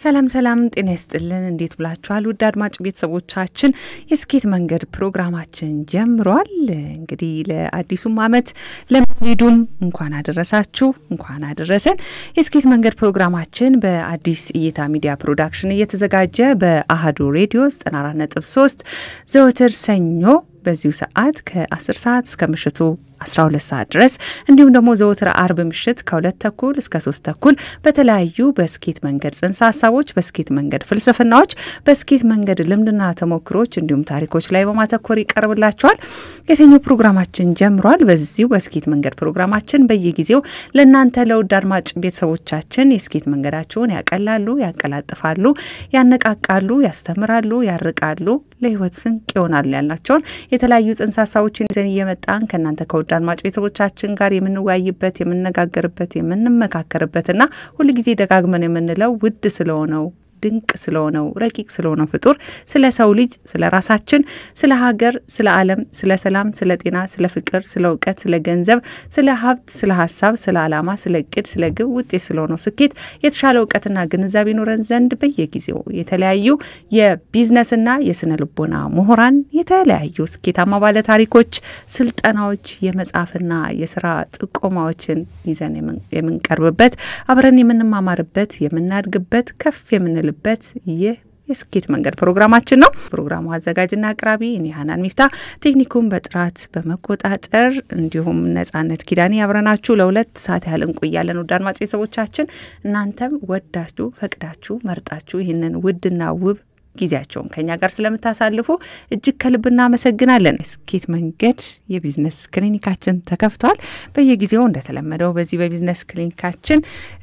ሰላም ሰላም፣ ጤና ይስጥልን። እንዴት ብላችኋል? ውድ አድማጭ ቤተሰቦቻችን የስኬት መንገድ ፕሮግራማችን ጀምሯል። እንግዲህ ለአዲሱም ዓመት ለመሄዱም እንኳን አደረሳችሁ፣ እንኳን አደረሰን። የስኬት መንገድ ፕሮግራማችን በአዲስ እይታ ሚዲያ ፕሮዳክሽን እየተዘጋጀ በአህዱ ሬዲዮ 94.3 ዘወትር ሰኞ በዚሁ ሰዓት ከ10 ሰዓት እስከ ምሽቱ 12 ሰዓት ድረስ እንዲሁም ደግሞ ዘወትር አርብ ምሽት ከሁለት ተኩል እስከ ሶስት ተኩል በተለያዩ በስኬት መንገድ ጽንሰ ሀሳቦች፣ በስኬት መንገድ ፍልስፍናዎች፣ በስኬት መንገድ ልምድና ተሞክሮች እንዲሁም ታሪኮች ላይ በማተኮር ይቀርብላቸዋል። የሰኞ ፕሮግራማችን ጀምሯል። በዚሁ በስኬት መንገድ ፕሮግራማችን በየጊዜው ለእናንተ ለውድ አድማጭ ቤተሰቦቻችን የስኬት መንገዳችሁን ያቀላሉ፣ ያቀላጥፋሉ፣ ያነቃቃሉ፣ ያስተምራሉ፣ ያርቃሉ፣ ለህይወት ስንቅ ይሆናሉ ያልናቸውን የተለያዩ ጽንሰ ሀሳቦችን ይዘን እየመጣን ከእናንተ ከውድ አድማጭ ቤተሰቦቻችን ጋር የምንወያይበት የምንነጋገርበት የምንመካከርበትና ሁልጊዜ ደጋግመን የምንለው ውድ ስለሆነው ድንቅ ስለሆነው ረቂቅ ስለሆነው ፍጡር ስለ ሰው ልጅ፣ ስለ ራሳችን፣ ስለ ሀገር፣ ስለ ዓለም፣ ስለ ሰላም፣ ስለ ጤና፣ ስለ ፍቅር፣ ስለ እውቀት፣ ስለ ገንዘብ፣ ስለ ሀብት፣ ስለ ሀሳብ፣ ስለ ዓላማ፣ ስለ እቅድ፣ ስለ ግብ ውጤት ስለሆነው ስኬት የተሻለ እውቀትና ግንዛቤ ኖረን ዘንድ በየጊዜው የተለያዩ የቢዝነስና የስነ ልቦና ምሁራን የተለያዩ ስኬታማ ባለ ታሪኮች ስልጠናዎች፣ የመጻፍና የስራ ጥቆማዎችን ይዘን የምንቀርብበት አብረን የምንማማርበት የምናድግበት ከፍ የምንል በት ይህ የስኬት መንገድ ፕሮግራማችን ነው። ፕሮግራሙ አዘጋጅና አቅራቢ እኔ ሀናን ሚፍታ፣ ቴክኒኩን በጥራት በመቆጣጠር እንዲሁም ነጻነት ኪዳኔ አብረናችሁ ለሁለት ሰዓት ያህል እንቆያለን። ውድ አድማጭ ቤተሰቦቻችን እናንተም ወዳችሁ ፈቅዳችሁ መርጣችሁ ይህንን ውድና ውብ ጊዜያቸውን ከኛ ጋር ስለምታሳልፉ እጅግ ከልብ እናመሰግናለን። ስኬት መንገድ የቢዝነስ ክሊኒካችን ተከፍቷል። በየጊዜው እንደተለመደው በዚህ በቢዝነስ ክሊኒካችን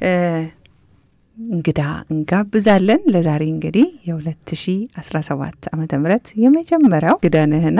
እንግዳ እንጋብዛለን። ለዛሬ እንግዲህ የ2017 ዓመተ ምህረት የመጀመሪያው ግዳንህና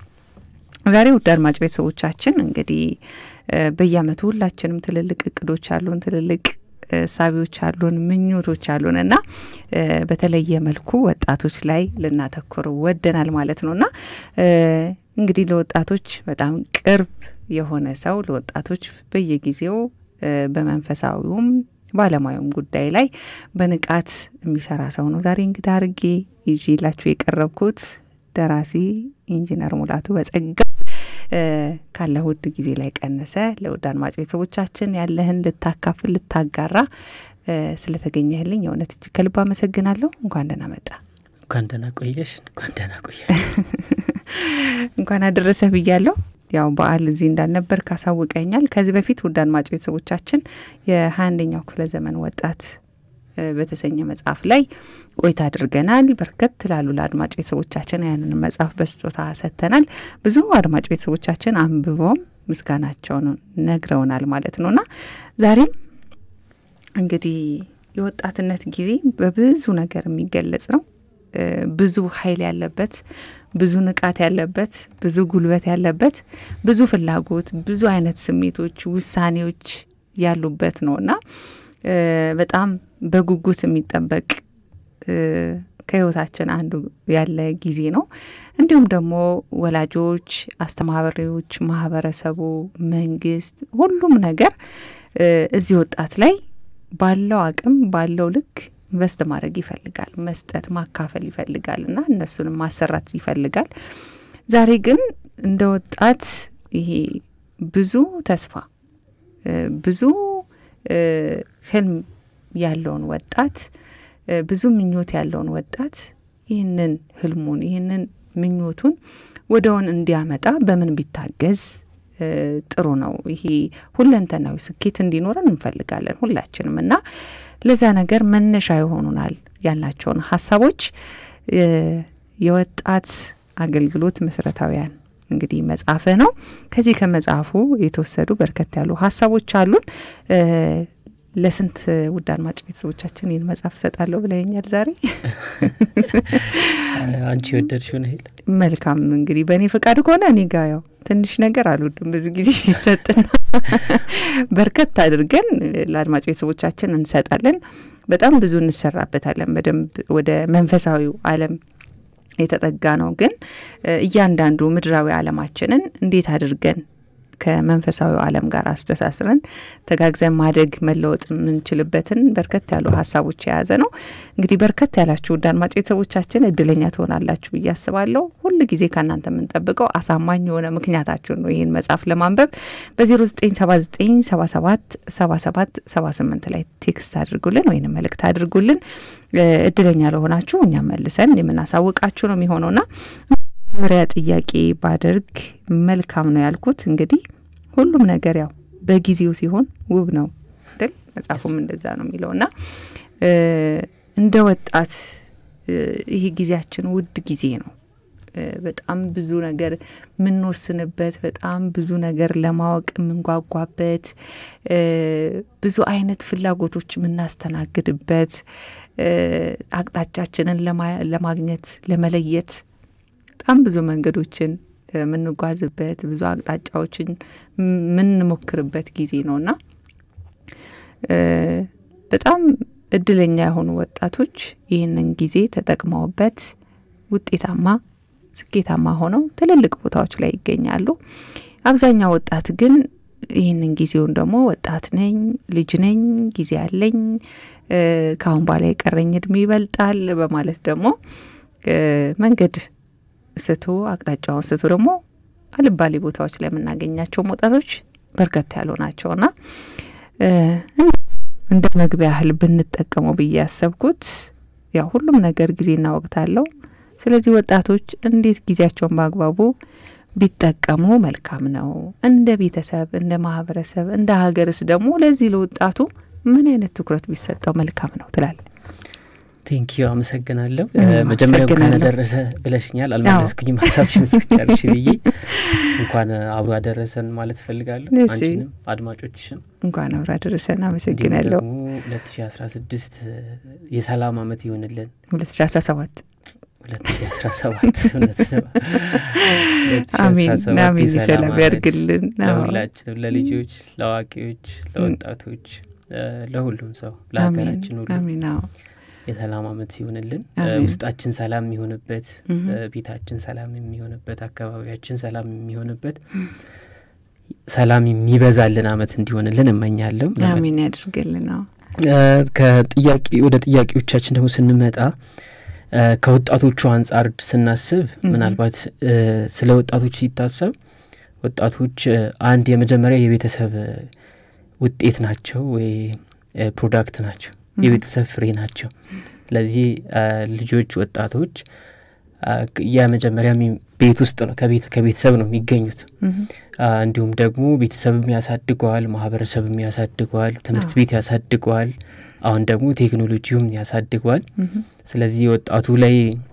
ዛሬ ውድ አድማጭ ቤተሰቦቻችን እንግዲህ በየአመቱ ሁላችንም ትልልቅ እቅዶች አሉን፣ ትልልቅ ሳቢዎች አሉን፣ ምኞቶች አሉን እና በተለየ መልኩ ወጣቶች ላይ ልናተኩር ወደናል ማለት ነው እና እንግዲህ ለወጣቶች በጣም ቅርብ የሆነ ሰው ለወጣቶች በየጊዜው በመንፈሳዊውም ባለሙያውም ጉዳይ ላይ በንቃት የሚሰራ ሰው ነው ዛሬ እንግዳ አርጌ ይዤላችሁ የቀረብኩት ደራሲ ኢንጂነር ሙላቱ በጸጋ ካለ ውድ ጊዜ ላይ ቀነሰ ለውድ አድማጭ ቤተሰቦቻችን ያለህን ልታካፍል ልታጋራ ስለተገኘህልኝ የእውነት እጅግ ከልብ አመሰግናለሁ። እንኳን ደህና መጣ። እንኳን ደህና ቆየሽ። እንኳን ደህና ቆየ። እንኳን አደረሰህ ብያለሁ። ያው በዓል እዚህ እንዳልነበር ካሳውቀኛል። ከዚህ በፊት ውድ አድማጭ ቤተሰቦቻችን የሀያ አንደኛው ክፍለ ዘመን ወጣት በተሰኘ መጽሐፍ ላይ ቆይታ አድርገናል። በርከት ላሉ ለአድማጭ ቤተሰቦቻችን ያንን መጽሐፍ በስጦታ ሰጥተናል። ብዙ አድማጭ ቤተሰቦቻችን አንብበውም ምስጋናቸውን ነግረውናል ማለት ነውና ዛሬም እንግዲህ የወጣትነት ጊዜ በብዙ ነገር የሚገለጽ ነው። ብዙ ኃይል ያለበት ብዙ ንቃት ያለበት ብዙ ጉልበት ያለበት ብዙ ፍላጎት፣ ብዙ አይነት ስሜቶች፣ ውሳኔዎች ያሉበት ነው እና በጣም በጉጉት የሚጠበቅ ከህይወታችን አንዱ ያለ ጊዜ ነው። እንዲሁም ደግሞ ወላጆች፣ አስተማሪዎች፣ ማህበረሰቡ፣ መንግስት፣ ሁሉም ነገር እዚህ ወጣት ላይ ባለው አቅም ባለው ልክ ኢንቨስት ማድረግ ይፈልጋል። መስጠት ማካፈል ይፈልጋል እና እነሱንም ማሰራት ይፈልጋል። ዛሬ ግን እንደ ወጣት ይሄ ብዙ ተስፋ ብዙ ህልም ያለውን ወጣት ብዙ ምኞት ያለውን ወጣት ይህንን ህልሙን ይህንን ምኞቱን ወደውን እንዲያመጣ በምን ቢታገዝ ጥሩ ነው? ይሄ ሁለንተናዊ ስኬት እንዲኖረን እንፈልጋለን ሁላችንም እና ለዛ ነገር መነሻ ይሆኑናል ያልናቸውን ሀሳቦች የወጣት አገልግሎት መሰረታዊያን እንግዲህ መጽሐፍ ነው። ከዚህ ከመጽሐፉ የተወሰዱ በርከት ያሉ ሀሳቦች አሉን። ለስንት ውድ አድማጭ ቤተሰቦቻችን ይህን መጽሐፍ እሰጣለሁ ብለኛል ዛሬ አንቺ የወደድሽውን ያህል መልካም። እንግዲህ በእኔ ፈቃድ ከሆነ እኔ ጋ ያው ትንሽ ነገር አልወድም ብዙ ጊዜ ሲሰጥና በርከት አድርገን ለአድማጭ ቤተሰቦቻችን እንሰጣለን። በጣም ብዙ እንሰራበታለን። በደንብ ወደ መንፈሳዊው ዓለም የተጠጋ ነው። ግን እያንዳንዱ ምድራዊ ዓለማችንን እንዴት አድርገን ከመንፈሳዊ ዓለም ጋር አስተሳስረን ተጋግዘን ማደግ መለወጥ የምንችልበትን በርከት ያሉ ሀሳቦች የያዘ ነው። እንግዲህ በርከት ያላችሁ ውድ አድማጭ ቤተሰቦቻችን እድለኛ ትሆናላችሁ ብዬ አስባለሁ። ሁል ጊዜ ከእናንተ የምንጠብቀው አሳማኝ የሆነ ምክንያታችሁን ነው ይህን መጽሐፍ ለማንበብ በ0979777778 ላይ ቴክስት አድርጉልን ወይም መልእክት አድርጉልን። እድለኛ ለሆናችሁ እኛም መልሰን የምናሳውቃችሁ ነው የሚሆነውና መጀመሪያ ጥያቄ ባደርግ መልካም ነው ያልኩት እንግዲህ ሁሉም ነገር ያው በጊዜው ሲሆን ውብ ነው አይደል? መጽሐፉም እንደዛ ነው የሚለው እና እንደ ወጣት ይሄ ጊዜያችን ውድ ጊዜ ነው። በጣም ብዙ ነገር የምንወስንበት፣ በጣም ብዙ ነገር ለማወቅ የምንጓጓበት፣ ብዙ አይነት ፍላጎቶች የምናስተናግድበት፣ አቅጣጫችንን ለማግኘት ለመለየት በጣም ብዙ መንገዶችን የምንጓዝበት ብዙ አቅጣጫዎችን የምንሞክርበት ጊዜ ነውና በጣም እድለኛ የሆኑ ወጣቶች ይህንን ጊዜ ተጠቅመውበት ውጤታማ፣ ስኬታማ ሆነው ትልልቅ ቦታዎች ላይ ይገኛሉ። አብዛኛው ወጣት ግን ይህንን ጊዜውን ደግሞ ወጣት ነኝ፣ ልጅ ነኝ፣ ጊዜ አለኝ፣ ከአሁን በኋላ የቀረኝ እድሜ ይበልጣል በማለት ደግሞ መንገድ ስቶ አቅጣጫውን ስቶ ደግሞ አልባሌ ቦታዎች ላይ የምናገኛቸው ወጣቶች በርከት ያሉ ናቸውና እንደ መግቢያ ያህል ብንጠቀመው ብዬ ያሰብኩት ያው ሁሉም ነገር ጊዜና ወቅት አለው። ስለዚህ ወጣቶች እንዴት ጊዜያቸውን በአግባቡ ቢጠቀሙ መልካም ነው። እንደ ቤተሰብ፣ እንደ ማህበረሰብ፣ እንደ ሀገርስ ደግሞ ለዚህ ለወጣቱ ምን አይነት ትኩረት ቢሰጠው መልካም ነው ትላል? ቴንኪዩ አመሰግናለሁ። መጀመሪያ እንኳን አደረሰ ብለሽኛል፣ አልመለስኩኝም ሀሳብሽን እስክጨርሽ ብዬ እንኳን አብሮ አደረሰን ማለት እፈልጋለሁ። አንቺንም አድማጮችሽን እንኳን አብሮ አደረሰን አመሰግናለሁ። ደግሞ ሁለት ሺ አስራ ስድስት የሰላም አመት ይሆንልን። ሁለት ሺ አስራ ሰባት ሁለት ሺ አስራ ሰባት እውነት ነው። አሜን አሜን፣ ሰላም ያርግልን ለሁላችንም፣ ለልጆች፣ ለአዋቂዎች፣ ለወጣቶች፣ ለሁሉም ሰው ለሀገራችን ሁሉ አሜን። የሰላም አመት ሲሆንልን ውስጣችን ሰላም የሚሆንበት ቤታችን ሰላም የሚሆንበት አካባቢያችን ሰላም የሚሆንበት ሰላም የሚበዛልን አመት እንዲሆንልን እመኛለሁ። አሜን ያድርግልን። ከጥያቄ ወደ ጥያቄዎቻችን ደግሞ ስንመጣ ከወጣቶቹ አንጻር ስናስብ ምናልባት ስለ ወጣቶች ሲታሰብ ወጣቶች አንድ የመጀመሪያ የቤተሰብ ውጤት ናቸው ወይ ፕሮዳክት ናቸው የቤተሰብ ፍሬ ናቸው። ስለዚህ ልጆች ወጣቶች የመጀመሪያ ቤት ውስጥ ነው ከቤተሰብ ነው የሚገኙት። እንዲሁም ደግሞ ቤተሰብም ያሳድገዋል፣ ማህበረሰብም ያሳድገዋል፣ ትምህርት ቤት ያሳድገዋል፣ አሁን ደግሞ ቴክኖሎጂውም ያሳድገዋል። ስለዚህ ወጣቱ ላይ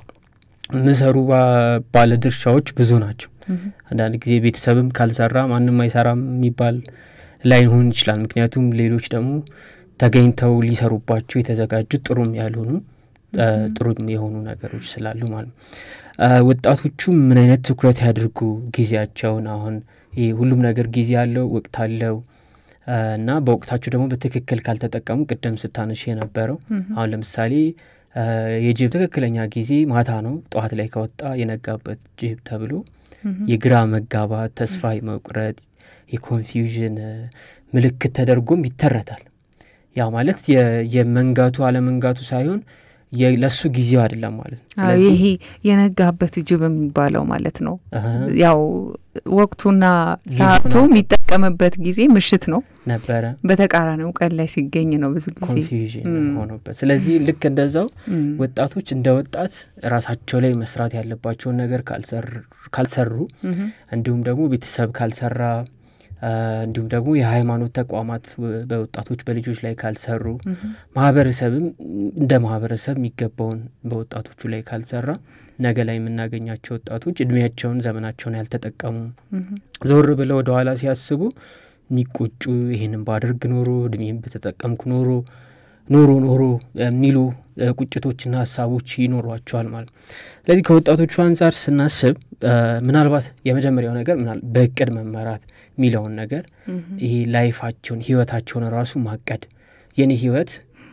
ምሰሩ ባለድርሻዎች ብዙ ናቸው። አንዳንድ ጊዜ ቤተሰብም ካልሰራ ማንም አይሰራም የሚባል ላይሆን ይችላል። ምክንያቱም ሌሎች ደግሞ ተገኝተው ሊሰሩባቸው የተዘጋጁ ጥሩም ያልሆኑ ጥሩም የሆኑ ነገሮች ስላሉ ማለት ነው። ወጣቶቹ ምን አይነት ትኩረት ያድርጉ ጊዜያቸውን? አሁን ይህ ሁሉም ነገር ጊዜ አለው፣ ወቅት አለው እና በወቅታቸው ደግሞ በትክክል ካልተጠቀሙ ቅደም ስታነሽ የነበረው አሁን ለምሳሌ የጅብ ትክክለኛ ጊዜ ማታ ነው፣ ጠዋት ላይ ከወጣ የነጋበት ጅብ ተብሎ የግራ መጋባት፣ ተስፋ መቁረጥ፣ የኮንፊውዥን ምልክት ተደርጎም ይተረታል። ያ ማለት የመንጋቱ አለመንጋቱ ሳይሆን ለሱ ጊዜው አይደለም ማለት ነው። ይሄ የነጋበት ጅብ የሚባለው ማለት ነው። ያው ወቅቱና ሰዓቱ የሚጠቀምበት ጊዜ ምሽት ነው ነበረ፣ በተቃራኒው ቀን ላይ ሲገኝ ነው ብዙ ጊዜ ኮንፊውዥን ሆኖበት። ስለዚህ ልክ እንደዛው ወጣቶች እንደ ወጣት ራሳቸው ላይ መስራት ያለባቸውን ነገር ካልሰሩ እንዲሁም ደግሞ ቤተሰብ ካልሰራ እንዲሁም ደግሞ የሃይማኖት ተቋማት በወጣቶች በልጆች ላይ ካልሰሩ ማህበረሰብም እንደ ማህበረሰብ የሚገባውን በወጣቶቹ ላይ ካልሰራ ነገ ላይ የምናገኛቸው ወጣቶች እድሜያቸውን ዘመናቸውን ያልተጠቀሙ ዞር ብለው ወደኋላ ሲያስቡ የሚቆጩ ይህንን ባደርግ ኖሮ እድሜም በተጠቀምኩ ኖሮ ኖሮ ኖሮ የሚሉ ቁጭቶችና ሀሳቦች ይኖሯቸዋል ማለት ነው። ስለዚህ ከወጣቶቹ አንጻር ስናስብ ምናልባት የመጀመሪያው ነገር በእቅድ መመራት የሚለውን ነገር ይሄ ላይፋቸውን ህይወታቸውን ራሱ ማቀድ የኔ ህይወት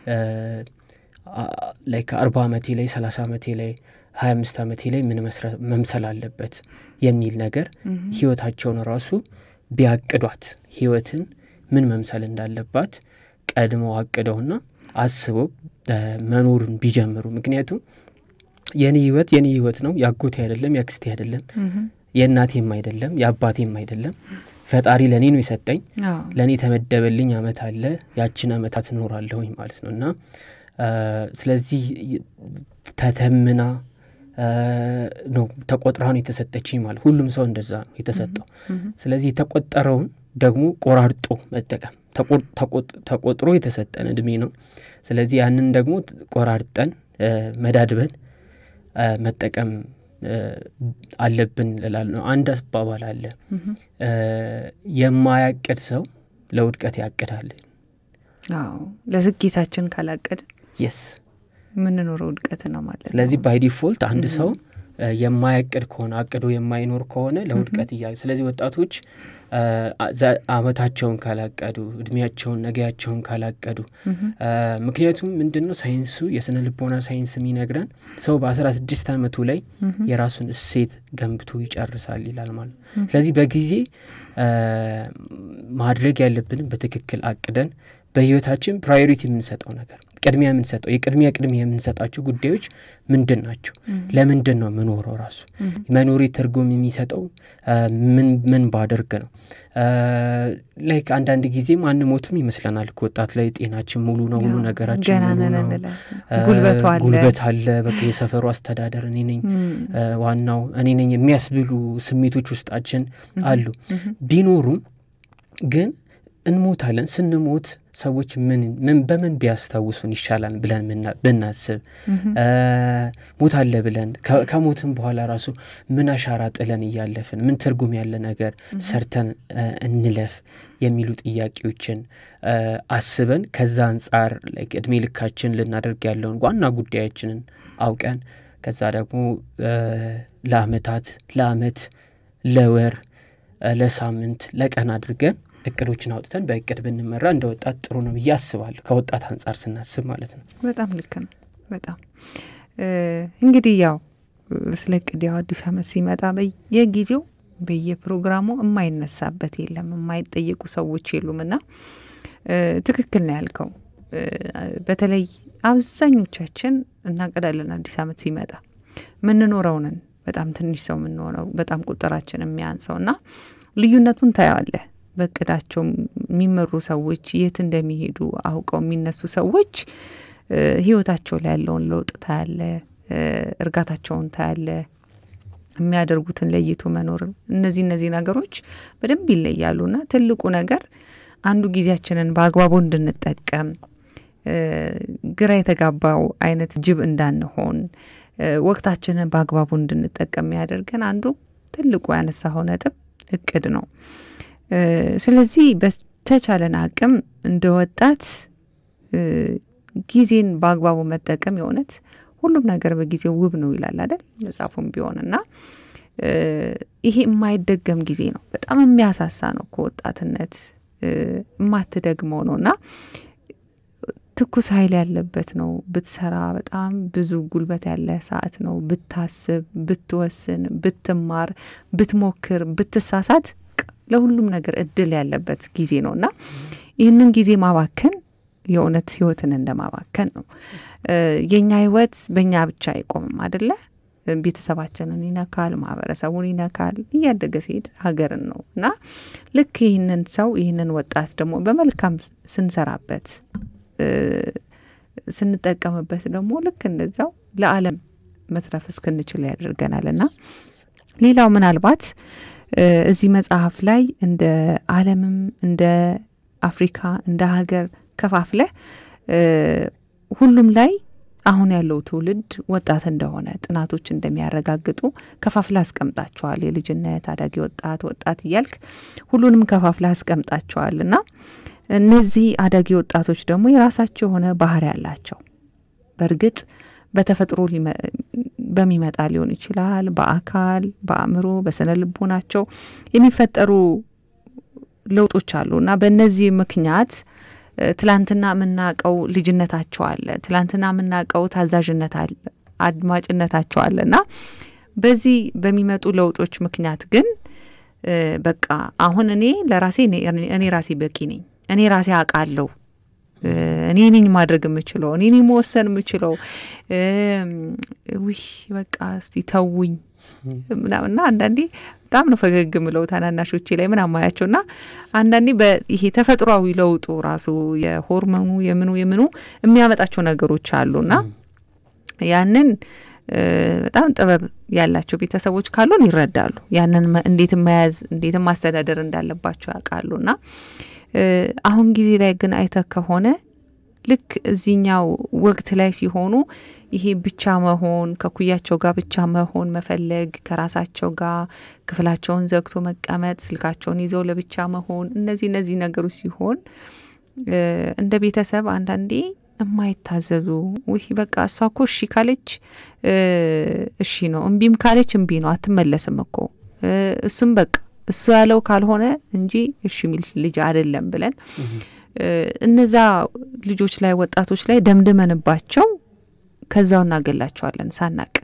ላይ ከአርባ ዓመቴ ላይ ሰላሳ ዓመቴ ላይ ሀያ አምስት ዓመቴ ላይ ምን መምሰል አለበት የሚል ነገር ህይወታቸውን ራሱ ቢያቅዷት ህይወትን ምን መምሰል እንዳለባት ቀድመው አቅደውና አስበው መኖሩን ቢጀምሩ ምክንያቱም የኔ ህይወት የኔ ህይወት ነው ያጎቴ አይደለም ያክስቴ አይደለም የእናቴም አይደለም የአባቴም አይደለም ፈጣሪ ለእኔ ነው የሰጠኝ ለእኔ የተመደበልኝ አመት አለ ያችን አመታት እኖራለሁኝ ማለት ነው እና ስለዚህ ተተምና ነው ተቆጥራ ነው የተሰጠችኝ ማለት ሁሉም ሰው እንደዛ ነው የተሰጠው ስለዚህ የተቆጠረውን ደግሞ ቆራርጦ መጠቀም ተቆጥሮ የተሰጠን እድሜ ነው ስለዚህ ያንን ደግሞ ቆራርጠን መዳድበን መጠቀም አለብን ልላል ነው አንድ አባባል አለ የማያቅድ ሰው ለውድቀት ያቅዳል ለስኬታችን ካላቀድ የስ የምንኖረው ውድቀት ነው ማለት ስለዚህ ባይ ዲፎልት አንድ ሰው የማያቅድ ከሆነ አቅዶ የማይኖር ከሆነ ለውድቀት እያ ስለዚህ ወጣቶች አመታቸውን ካላቀዱ እድሜያቸውን ነገያቸውን ካላቀዱ ምክንያቱም ምንድን ነው ሳይንሱ የስነ ልቦና ሳይንስ የሚነግረን ሰው በአስራ ስድስት አመቱ ላይ የራሱን እሴት ገንብቶ ይጨርሳል ይላል ማለት ነው ስለዚህ በጊዜ ማድረግ ያለብንም በትክክል አቅደን በህይወታችን ፕራዮሪቲ የምንሰጠው ነገር ቅድሚያ የምንሰጠው የቅድሚያ ቅድሚያ የምንሰጣቸው ጉዳዮች ምንድን ናቸው ለምንድን ነው ምኖረው ራሱ መኖሪ ትርጉም የሚሰጠው ምን ባደርግ ነው ላይክ አንዳንድ ጊዜም አንሞትም ይመስለናል ወጣት ላይ ጤናችን ሙሉ ነው ሁሉ ነገራችን ሙሉ ነው ጉልበት አለ በቃ የሰፈሩ አስተዳደር እኔ ነኝ ዋናው እኔ ነኝ የሚያስብሉ ስሜቶች ውስጣችን አሉ ቢኖሩም ግን እንሞታለን ስንሞት ሰዎች ምን በምን ቢያስታውሱን ይሻላል ብለን ብናስብ ሞት አለ ብለን ከሞትም በኋላ ራሱ ምን አሻራ ጥለን እያለፍን ምን ትርጉም ያለ ነገር ሰርተን እንለፍ የሚሉ ጥያቄዎችን አስበን ከዛ አንጻር እድሜ ልካችን ልናደርግ ያለውን ዋና ጉዳያችንን አውቀን ከዛ ደግሞ ለአመታት ለአመት ለወር ለሳምንት ለቀን አድርገን እቅዶችን አውጥተን በእቅድ ብንመራ እንደ ወጣት ጥሩ ነው ብዬ አስባለሁ ከወጣት አንጻር ስናስብ ማለት ነው በጣም ልክ ነው በጣም እንግዲህ ያው ስለ እቅድ ያው አዲስ አመት ሲመጣ በየጊዜው በየፕሮግራሙ የማይነሳበት የለም የማይጠየቁ ሰዎች የሉም እና ትክክል ነው ያልከው በተለይ አብዛኞቻችን እናቀዳለን አዲስ አመት ሲመጣ ምንኖረውንን በጣም ትንሽ ሰው የምንሆነው በጣም ቁጥራችን የሚያንሰው እና ልዩነቱን ታየዋለህ በእቅዳቸው የሚመሩ ሰዎች የት እንደሚሄዱ አውቀው የሚነሱ ሰዎች ህይወታቸው ላይ ያለውን ለውጥ ታያለ እርጋታቸውን ታያለ የሚያደርጉትን ለይቶ መኖር እነዚህ እነዚህ ነገሮች በደንብ ይለያሉና ትልቁ ነገር አንዱ ጊዜያችንን በአግባቡ እንድንጠቀም ግራ የተጋባው አይነት ጅብ እንዳንሆን ወቅታችንን በአግባቡ እንድንጠቀም ያደርገን አንዱ ትልቁ ያነሳኸው ነጥብ እቅድ ነው ስለዚህ በተቻለን አቅም እንደ ወጣት ጊዜን በአግባቡ መጠቀም የእውነት ሁሉም ነገር በጊዜው ውብ ነው ይላል አይደል መጽሐፉም ቢሆን እና ይሄ የማይደገም ጊዜ ነው በጣም የሚያሳሳ ነው ከወጣትነት የማትደግመው ነው እና ትኩስ ኃይል ያለበት ነው ብትሰራ በጣም ብዙ ጉልበት ያለ ሰዓት ነው ብታስብ ብትወስን ብትማር ብትሞክር ብትሳሳት ለሁሉም ነገር እድል ያለበት ጊዜ ነው እና ይህንን ጊዜ ማባከን የእውነት ህይወትን እንደማባከን ነው የእኛ ህይወት በእኛ ብቻ አይቆምም አደለ ቤተሰባችንን ይነካል ማህበረሰቡን ይነካል እያደገ ሲሄድ ሀገርን ነው እና ልክ ይህንን ሰው ይህንን ወጣት ደግሞ በመልካም ስንሰራበት ስንጠቀምበት ደግሞ ልክ እንደዛው ለአለም መትረፍ እስክንችል ያደርገናል እና ሌላው ምናልባት እዚህ መጽሐፍ ላይ እንደ አለምም እንደ አፍሪካ እንደ ሀገር ከፋፍለ ሁሉም ላይ አሁን ያለው ትውልድ ወጣት እንደሆነ ጥናቶች እንደሚያረጋግጡ ከፋፍላ አስቀምጣቸዋል የልጅነት አዳጊ ወጣት ወጣት እያልክ ሁሉንም ከፋፍላ አስቀምጣቸዋል እና እነዚህ አዳጊ ወጣቶች ደግሞ የራሳቸው የሆነ ባህሪ ያላቸው በእርግጥ በተፈጥሮ በሚመጣ ሊሆን ይችላል በአካል በአእምሮ በስነ ልቦናቸው የሚፈጠሩ ለውጦች አሉ እና በእነዚህ ምክንያት ትላንትና የምናውቀው ልጅነታቸው አለ ትላንትና የምናውቀው ታዛዥነት አለ አድማጭነታቸው አለ እና በዚህ በሚመጡ ለውጦች ምክንያት ግን በቃ አሁን እኔ ለራሴ እኔ ራሴ በቂ ነኝ፣ እኔ ራሴ አውቃለሁ፣ እኔ ነኝ ማድረግ የምችለው፣ እኔ ነኝ መወሰን የምችለው፣ ውይ በቃ እስቲ ተውኝ ምናምና አንዳንዴ በጣም ነው ፈገግ ምለው ታናናሾቼ ላይ ምን አማያቸው ና አንዳንዴ ይሄ ተፈጥሯዊ ለውጡ ራሱ የሆርሞኑ የምኑ የምኑ የሚያመጣቸው ነገሮች አሉና ያንን በጣም ጥበብ ያላቸው ቤተሰቦች ካሉን ይረዳሉ። ያንን እንዴት መያዝ እንዴት ማስተዳደር እንዳለባቸው ያውቃሉ። እና አሁን ጊዜ ላይ ግን አይተ ከሆነ ልክ እዚህኛው ወቅት ላይ ሲሆኑ ይሄ ብቻ መሆን ከኩያቸው ጋር ብቻ መሆን መፈለግ፣ ከራሳቸው ጋር ክፍላቸውን ዘግቶ መቀመጥ፣ ስልካቸውን ይዘው ለብቻ መሆን፣ እነዚህ እነዚህ ነገሮች ሲሆን እንደ ቤተሰብ አንዳንዴ የማይታዘዙ ውይ በቃ እሷ እኮ እሺ ካለች እሺ ነው፣ እምቢም ካለች እምቢ ነው፣ አትመለስም እኮ እሱም በቃ እሱ ያለው ካልሆነ እንጂ እሺ የሚል ልጅ አይደለም ብለን እነዛ ልጆች ላይ ወጣቶች ላይ ደምድመንባቸው ከዛው እናገላቸዋለን ሳናቅ።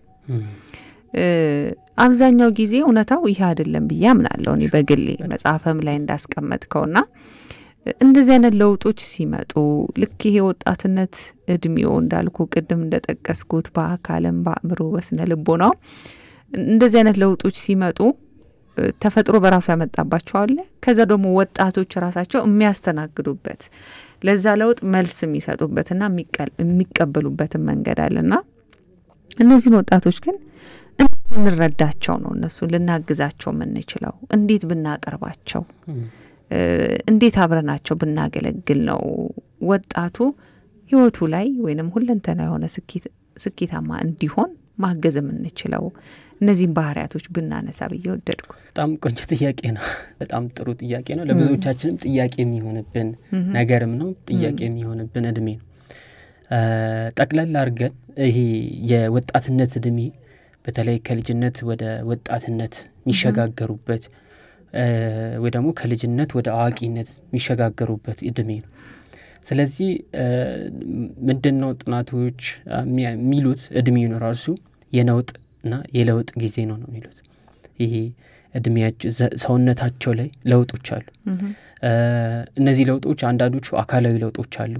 አብዛኛው ጊዜ እውነታው ይህ አይደለም ብዬ አምናለሁ እኔ በግሌ መጽሐፍም ላይ እንዳስቀመጥከውና እንደዚህ አይነት ለውጦች ሲመጡ ልክ ይሄ ወጣትነት እድሜው እንዳልኩ ቅድም እንደጠቀስኩት በአካልም በአእምሮ በስነ ልቦናው እንደዚህ አይነት ለውጦች ሲመጡ ተፈጥሮ በራሱ ያመጣባቸው አለ። ከዛ ደግሞ ወጣቶች ራሳቸው የሚያስተናግዱበት ለዛ ለውጥ መልስ የሚሰጡበትና የሚቀበሉበትን መንገድ አለና እነዚህን ወጣቶች ግን እንረዳቸው ነው እነሱ ልናግዛቸው የምንችለው እንዴት ብናቀርባቸው እንዴት አብረናቸው ብናገለግል ነው ወጣቱ ህይወቱ ላይ ወይንም ሁለንተና የሆነ ስኬታማ እንዲሆን ማገዝ የምንችለው እነዚህም ባህሪያቶች ብናነሳ ብዬ ወደድኩ። በጣም ቆንጆ ጥያቄ ነው። በጣም ጥሩ ጥያቄ ነው። ለብዙዎቻችንም ጥያቄ የሚሆንብን ነገርም ነው። ጥያቄ የሚሆንብን እድሜ ነው። ጠቅለል አድርገን ይሄ የወጣትነት እድሜ በተለይ ከልጅነት ወደ ወጣትነት የሚሸጋገሩበት ወይ ደግሞ ከልጅነት ወደ አዋቂነት የሚሸጋገሩበት እድሜ ነው። ስለዚህ ምንድን ነው ጥናቶች የሚሉት እድሜውን ራሱ የነውጥ እና የለውጥ ጊዜ ነው ነው የሚሉት። ይሄ እድሜያቸው ሰውነታቸው ላይ ለውጦች አሉ። እነዚህ ለውጦች አንዳንዶቹ አካላዊ ለውጦች አሉ፣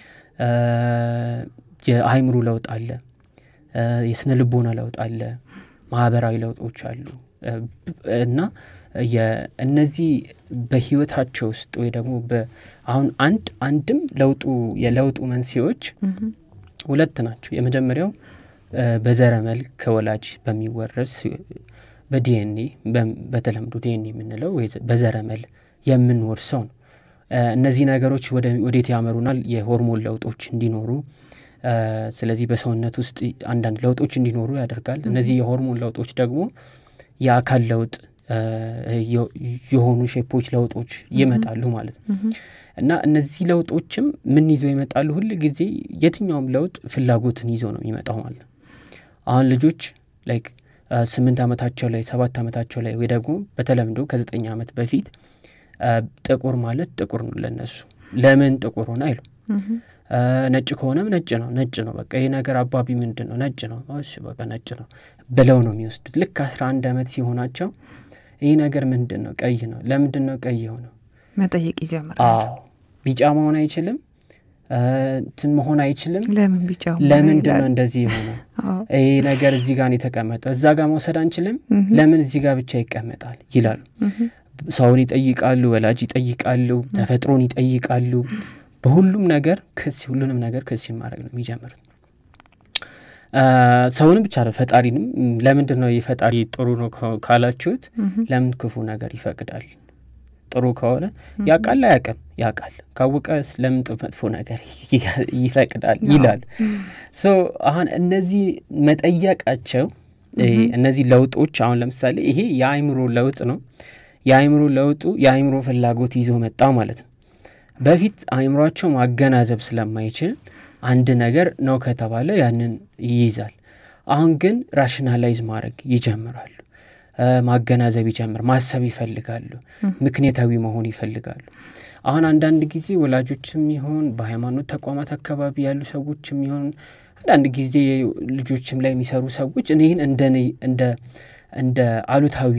የአይምሮ ለውጥ አለ፣ የስነ ልቦና ለውጥ አለ፣ ማህበራዊ ለውጦች አሉ እና እነዚህ በህይወታቸው ውስጥ ወይ ደግሞ አሁን አንድ አንድም ለውጡ የለውጡ መንስኤዎች ሁለት ናቸው። የመጀመሪያው በዘረመል ከወላጅ በሚወረስ በዲኤንኤ በተለምዶ ዲኤንኤ የምንለው በዘረመል የምንወርሰው ነው። እነዚህ ነገሮች ወዴት ያመሩናል? የሆርሞን ለውጦች እንዲኖሩ ስለዚህ በሰውነት ውስጥ አንዳንድ ለውጦች እንዲኖሩ ያደርጋል። እነዚህ የሆርሞን ለውጦች ደግሞ የአካል ለውጥ የሆኑ ሼፖች ለውጦች ይመጣሉ ማለት ነው እና እነዚህ ለውጦችም ምን ይዘው ይመጣሉ? ሁል ጊዜ የትኛውም ለውጥ ፍላጎትን ይዞ ነው የሚመጣው ማለት ነው። አሁን ልጆች ላይክ ስምንት ዓመታቸው ላይ ሰባት ዓመታቸው ላይ ወይ ደግሞ በተለምዶ ከዘጠኝ ዓመት በፊት ጥቁር ማለት ጥቁር ነው ለነሱ። ለምን ጥቁር ሆነ አይሉ ነጭ ከሆነም ነጭ ነው ነጭ ነው በቃ ይህ ነገር አባቢ ምንድን ነው ነጭ ነው እሺ በቃ ነጭ ነው ብለው ነው የሚወስዱት። ልክ አስራ አንድ ዓመት ሲሆናቸው ይህ ነገር ምንድን ነው ቀይ ነው ለምንድን ነው ቀይ የሆነው መጠየቅ ይጀምራል። አዎ ቢጫ መሆን አይችልም እንትን መሆን አይችልም ለምን ቢጫ ለምንድን ነው እንደዚህ የሆነው ይህ ነገር እዚህ ጋር ነው የተቀመጠው እዛ ጋር መውሰድ አንችልም ለምን እዚህ ጋር ብቻ ይቀመጣል ይላሉ ሰውን ይጠይቃሉ ወላጅ ይጠይቃሉ ተፈጥሮን ይጠይቃሉ በሁሉም ነገር ክስ ሁሉንም ነገር ክስ ማድረግ ነው የሚጀምሩት ሰውንም ብቻ ነው ፈጣሪንም ለምንድን ነው የፈጣሪ ጥሩ ነው ካላችሁት ለምን ክፉ ነገር ይፈቅዳል ጥሩ ከሆነ ያውቃል አያውቅም ያውቃል ካወቀ ለምን መጥፎ ነገር ይፈቅዳል ይላሉ ሶ አሁን እነዚህ መጠየቃቸው እነዚህ ለውጦች አሁን ለምሳሌ ይሄ የአይምሮ ለውጥ ነው የአይምሮ ለውጡ የአይምሮ ፍላጎት ይዞ መጣ ማለት ነው በፊት አይምሯቸው ማገናዘብ ስለማይችል አንድ ነገር ነው ከተባለ ያንን ይይዛል አሁን ግን ራሽናላይዝ ማድረግ ይጀምራሉ ማገናዘብ ይጀምር ማሰብ ይፈልጋሉ ምክንያታዊ መሆን ይፈልጋሉ አሁን አንዳንድ ጊዜ ወላጆችም ይሆን በሃይማኖት ተቋማት አካባቢ ያሉ ሰዎችም ይሆን አንዳንድ ጊዜ ልጆችም ላይ የሚሰሩ ሰዎች እኔህን እንደ አሉታዊ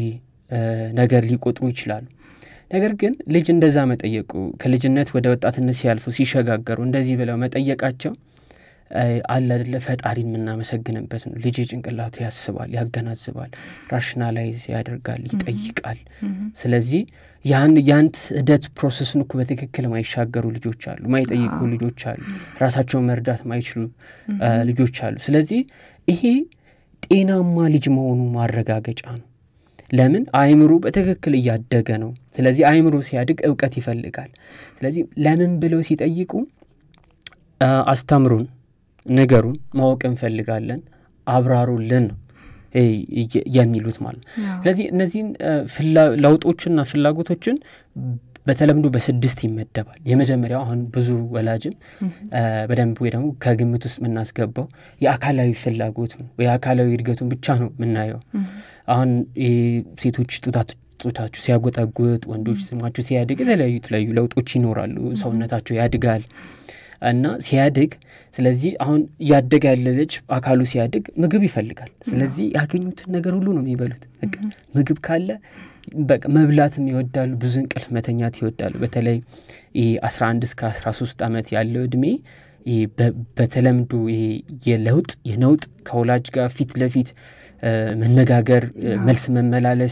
ነገር ሊቆጥሩ ይችላሉ። ነገር ግን ልጅ እንደዛ መጠየቁ ከልጅነት ወደ ወጣትነት ሲያልፉ ሲሸጋገሩ እንደዚህ ብለው መጠየቃቸው አለ አይደለ ፈጣሪን የምናመሰግንበት ነው። ልጅ ጭንቅላቱ ያስባል፣ ያገናዝባል፣ ራሽናላይዝ ያደርጋል፣ ይጠይቃል። ስለዚህ ያን ያንት ሂደት ፕሮሰስን እኮ በትክክል ማይሻገሩ ልጆች አሉ፣ ማይጠይቁ ልጆች አሉ፣ ራሳቸውን መርዳት ማይችሉ ልጆች አሉ። ስለዚህ ይሄ ጤናማ ልጅ መሆኑ ማረጋገጫ ነው። ለምን አእምሮ በትክክል እያደገ ነው። ስለዚህ አእምሮ ሲያድግ እውቀት ይፈልጋል። ስለዚህ ለምን ብለው ሲጠይቁ አስተምሩን፣ ንገሩን፣ ማወቅ እንፈልጋለን፣ አብራሩልን ነው የሚሉት ማለት ነው። ስለዚህ እነዚህን ለውጦችና ፍላጎቶችን በተለምዶ በስድስት ይመደባል። የመጀመሪያው አሁን ብዙ ወላጅም በደንብ ወይ ደግሞ ከግምት ውስጥ የምናስገባው የአካላዊ ፍላጎት ነው። የአካላዊ እድገቱን ብቻ ነው የምናየው። አሁን ሴቶች ጡታችሁ ሲያጎጠጉጥ፣ ወንዶች ስማችሁ ሲያድግ የተለያዩ የተለያዩ ለውጦች ይኖራሉ። ሰውነታቸው ያድጋል እና ሲያድግ ስለዚህ አሁን እያደገ ያለ ልጅ አካሉ ሲያድግ ምግብ ይፈልጋል። ስለዚህ ያገኙትን ነገር ሁሉ ነው የሚበሉት። ምግብ ካለ በቃ መብላትም ይወዳሉ። ብዙ እንቅልፍ መተኛት ይወዳሉ። በተለይ አስራ አንድ እስከ አስራ ሶስት ዓመት ያለው እድሜ በተለምዶ የለውጥ የነውጥ ከወላጅ ጋር ፊት ለፊት መነጋገር፣ መልስ መመላለስ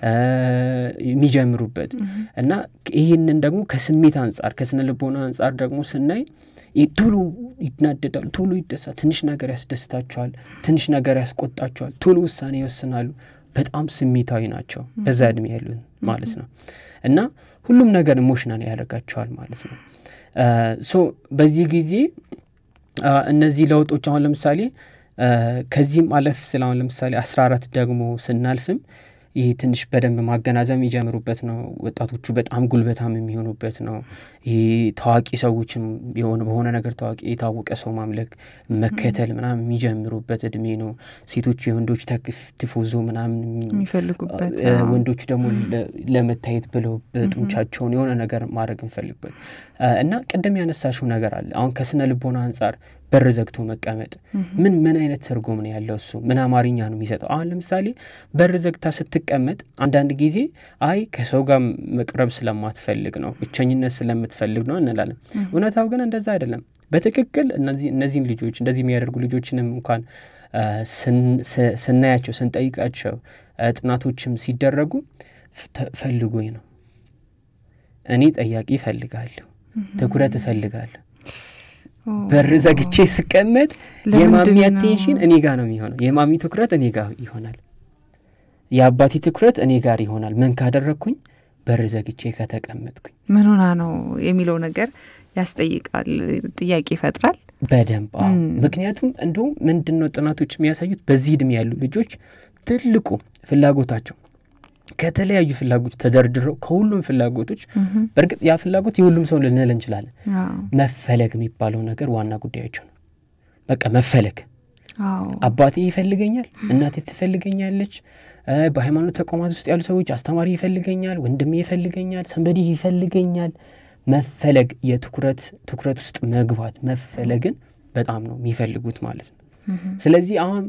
የሚጀምሩበት እና ይህንን ደግሞ ከስሜት አንጻር ከስነ ልቦና አንጻር ደግሞ ስናይ ቶሎ ይናደዳሉ፣ ቶሎ ይደሳ፣ ትንሽ ነገር ያስደስታቸዋል፣ ትንሽ ነገር ያስቆጣቸዋል፣ ቶሎ ውሳኔ ይወስናሉ። በጣም ስሜታዊ ናቸው በዛ እድሜ ያሉን ማለት ነው እና ሁሉም ነገር ኢሞሽናል ያደርጋቸዋል ማለት ነው። ሶ በዚህ ጊዜ እነዚህ ለውጦች አሁን ለምሳሌ ከዚህም አለፍ ስለ አሁን ለምሳሌ አስራ አራት ደግሞ ስናልፍም ይህ ትንሽ በደንብ ማገናዘብ የሚጀምሩበት ነው። ወጣቶቹ በጣም ጉልበታም የሚሆኑበት ነው። ይህ ታዋቂ ሰዎችም የሆነ በሆነ ነገር ታዋቂ የታወቀ ሰው ማምለክ መከተል ምናምን የሚጀምሩበት እድሜ ነው። ሴቶች የወንዶች ትፎዞ ምናምን የሚፈልጉበት፣ ወንዶቹ ደግሞ ለመታየት ብለው በጡንቻቸውን የሆነ ነገር ማድረግ እንፈልግበት እና ቅድም ያነሳሽው ነገር አለ። አሁን ከስነ ልቦና አንጻር በር ዘግቶ መቀመጥ ምን ምን አይነት ትርጉም ነው ያለው? እሱ ምን አማርኛ ነው የሚሰጠው? አሁን ለምሳሌ በር ዘግታ ስትቀመጥ አንዳንድ ጊዜ አይ ከሰው ጋር መቅረብ ስለማትፈልግ ነው፣ ብቸኝነት ስለምትፈልግ ነው እንላለን። እውነታው ግን እንደዛ አይደለም። በትክክል እነዚህን ልጆች እንደዚህ የሚያደርጉ ልጆችንም እንኳን ስናያቸው ስንጠይቃቸው፣ ጥናቶችም ሲደረጉ ፈልጎኝ ነው እኔ ጠያቂ እፈልጋለሁ፣ ትኩረት እፈልጋለሁ በር ዘግቼ ስቀመጥ የማሚ አቴንሽን እኔ ጋር ነው የሚሆነው። የማሚ ትኩረት እኔ ጋር ይሆናል። የአባቴ ትኩረት እኔ ጋር ይሆናል። ምን ካደረግኩኝ? በር ዘግቼ ከተቀመጥኩኝ። ምን ሆና ነው የሚለው ነገር ያስጠይቃል፣ ጥያቄ ይፈጥራል በደንብ ምክንያቱም እንዲሁም ምንድን ነው ጥናቶች የሚያሳዩት በዚህ እድሜ ያሉ ልጆች ትልቁ ፍላጎታቸው ከተለያዩ ፍላጎቶች ተደርድረው ከሁሉም ፍላጎቶች በእርግጥ ያ ፍላጎት የሁሉም ሰው ልንል እንችላለን። መፈለግ የሚባለው ነገር ዋና ጉዳያቸው ነው። በቃ መፈለግ፣ አባቴ ይፈልገኛል፣ እናቴ ትፈልገኛለች፣ በሃይማኖት ተቋማት ውስጥ ያሉ ሰዎች አስተማሪ ይፈልገኛል፣ ወንድሜ ይፈልገኛል፣ ሰንበዲ ይፈልገኛል። መፈለግ የትኩረት ትኩረት ውስጥ መግባት መፈለግን በጣም ነው የሚፈልጉት ማለት ነው። ስለዚህ አሁን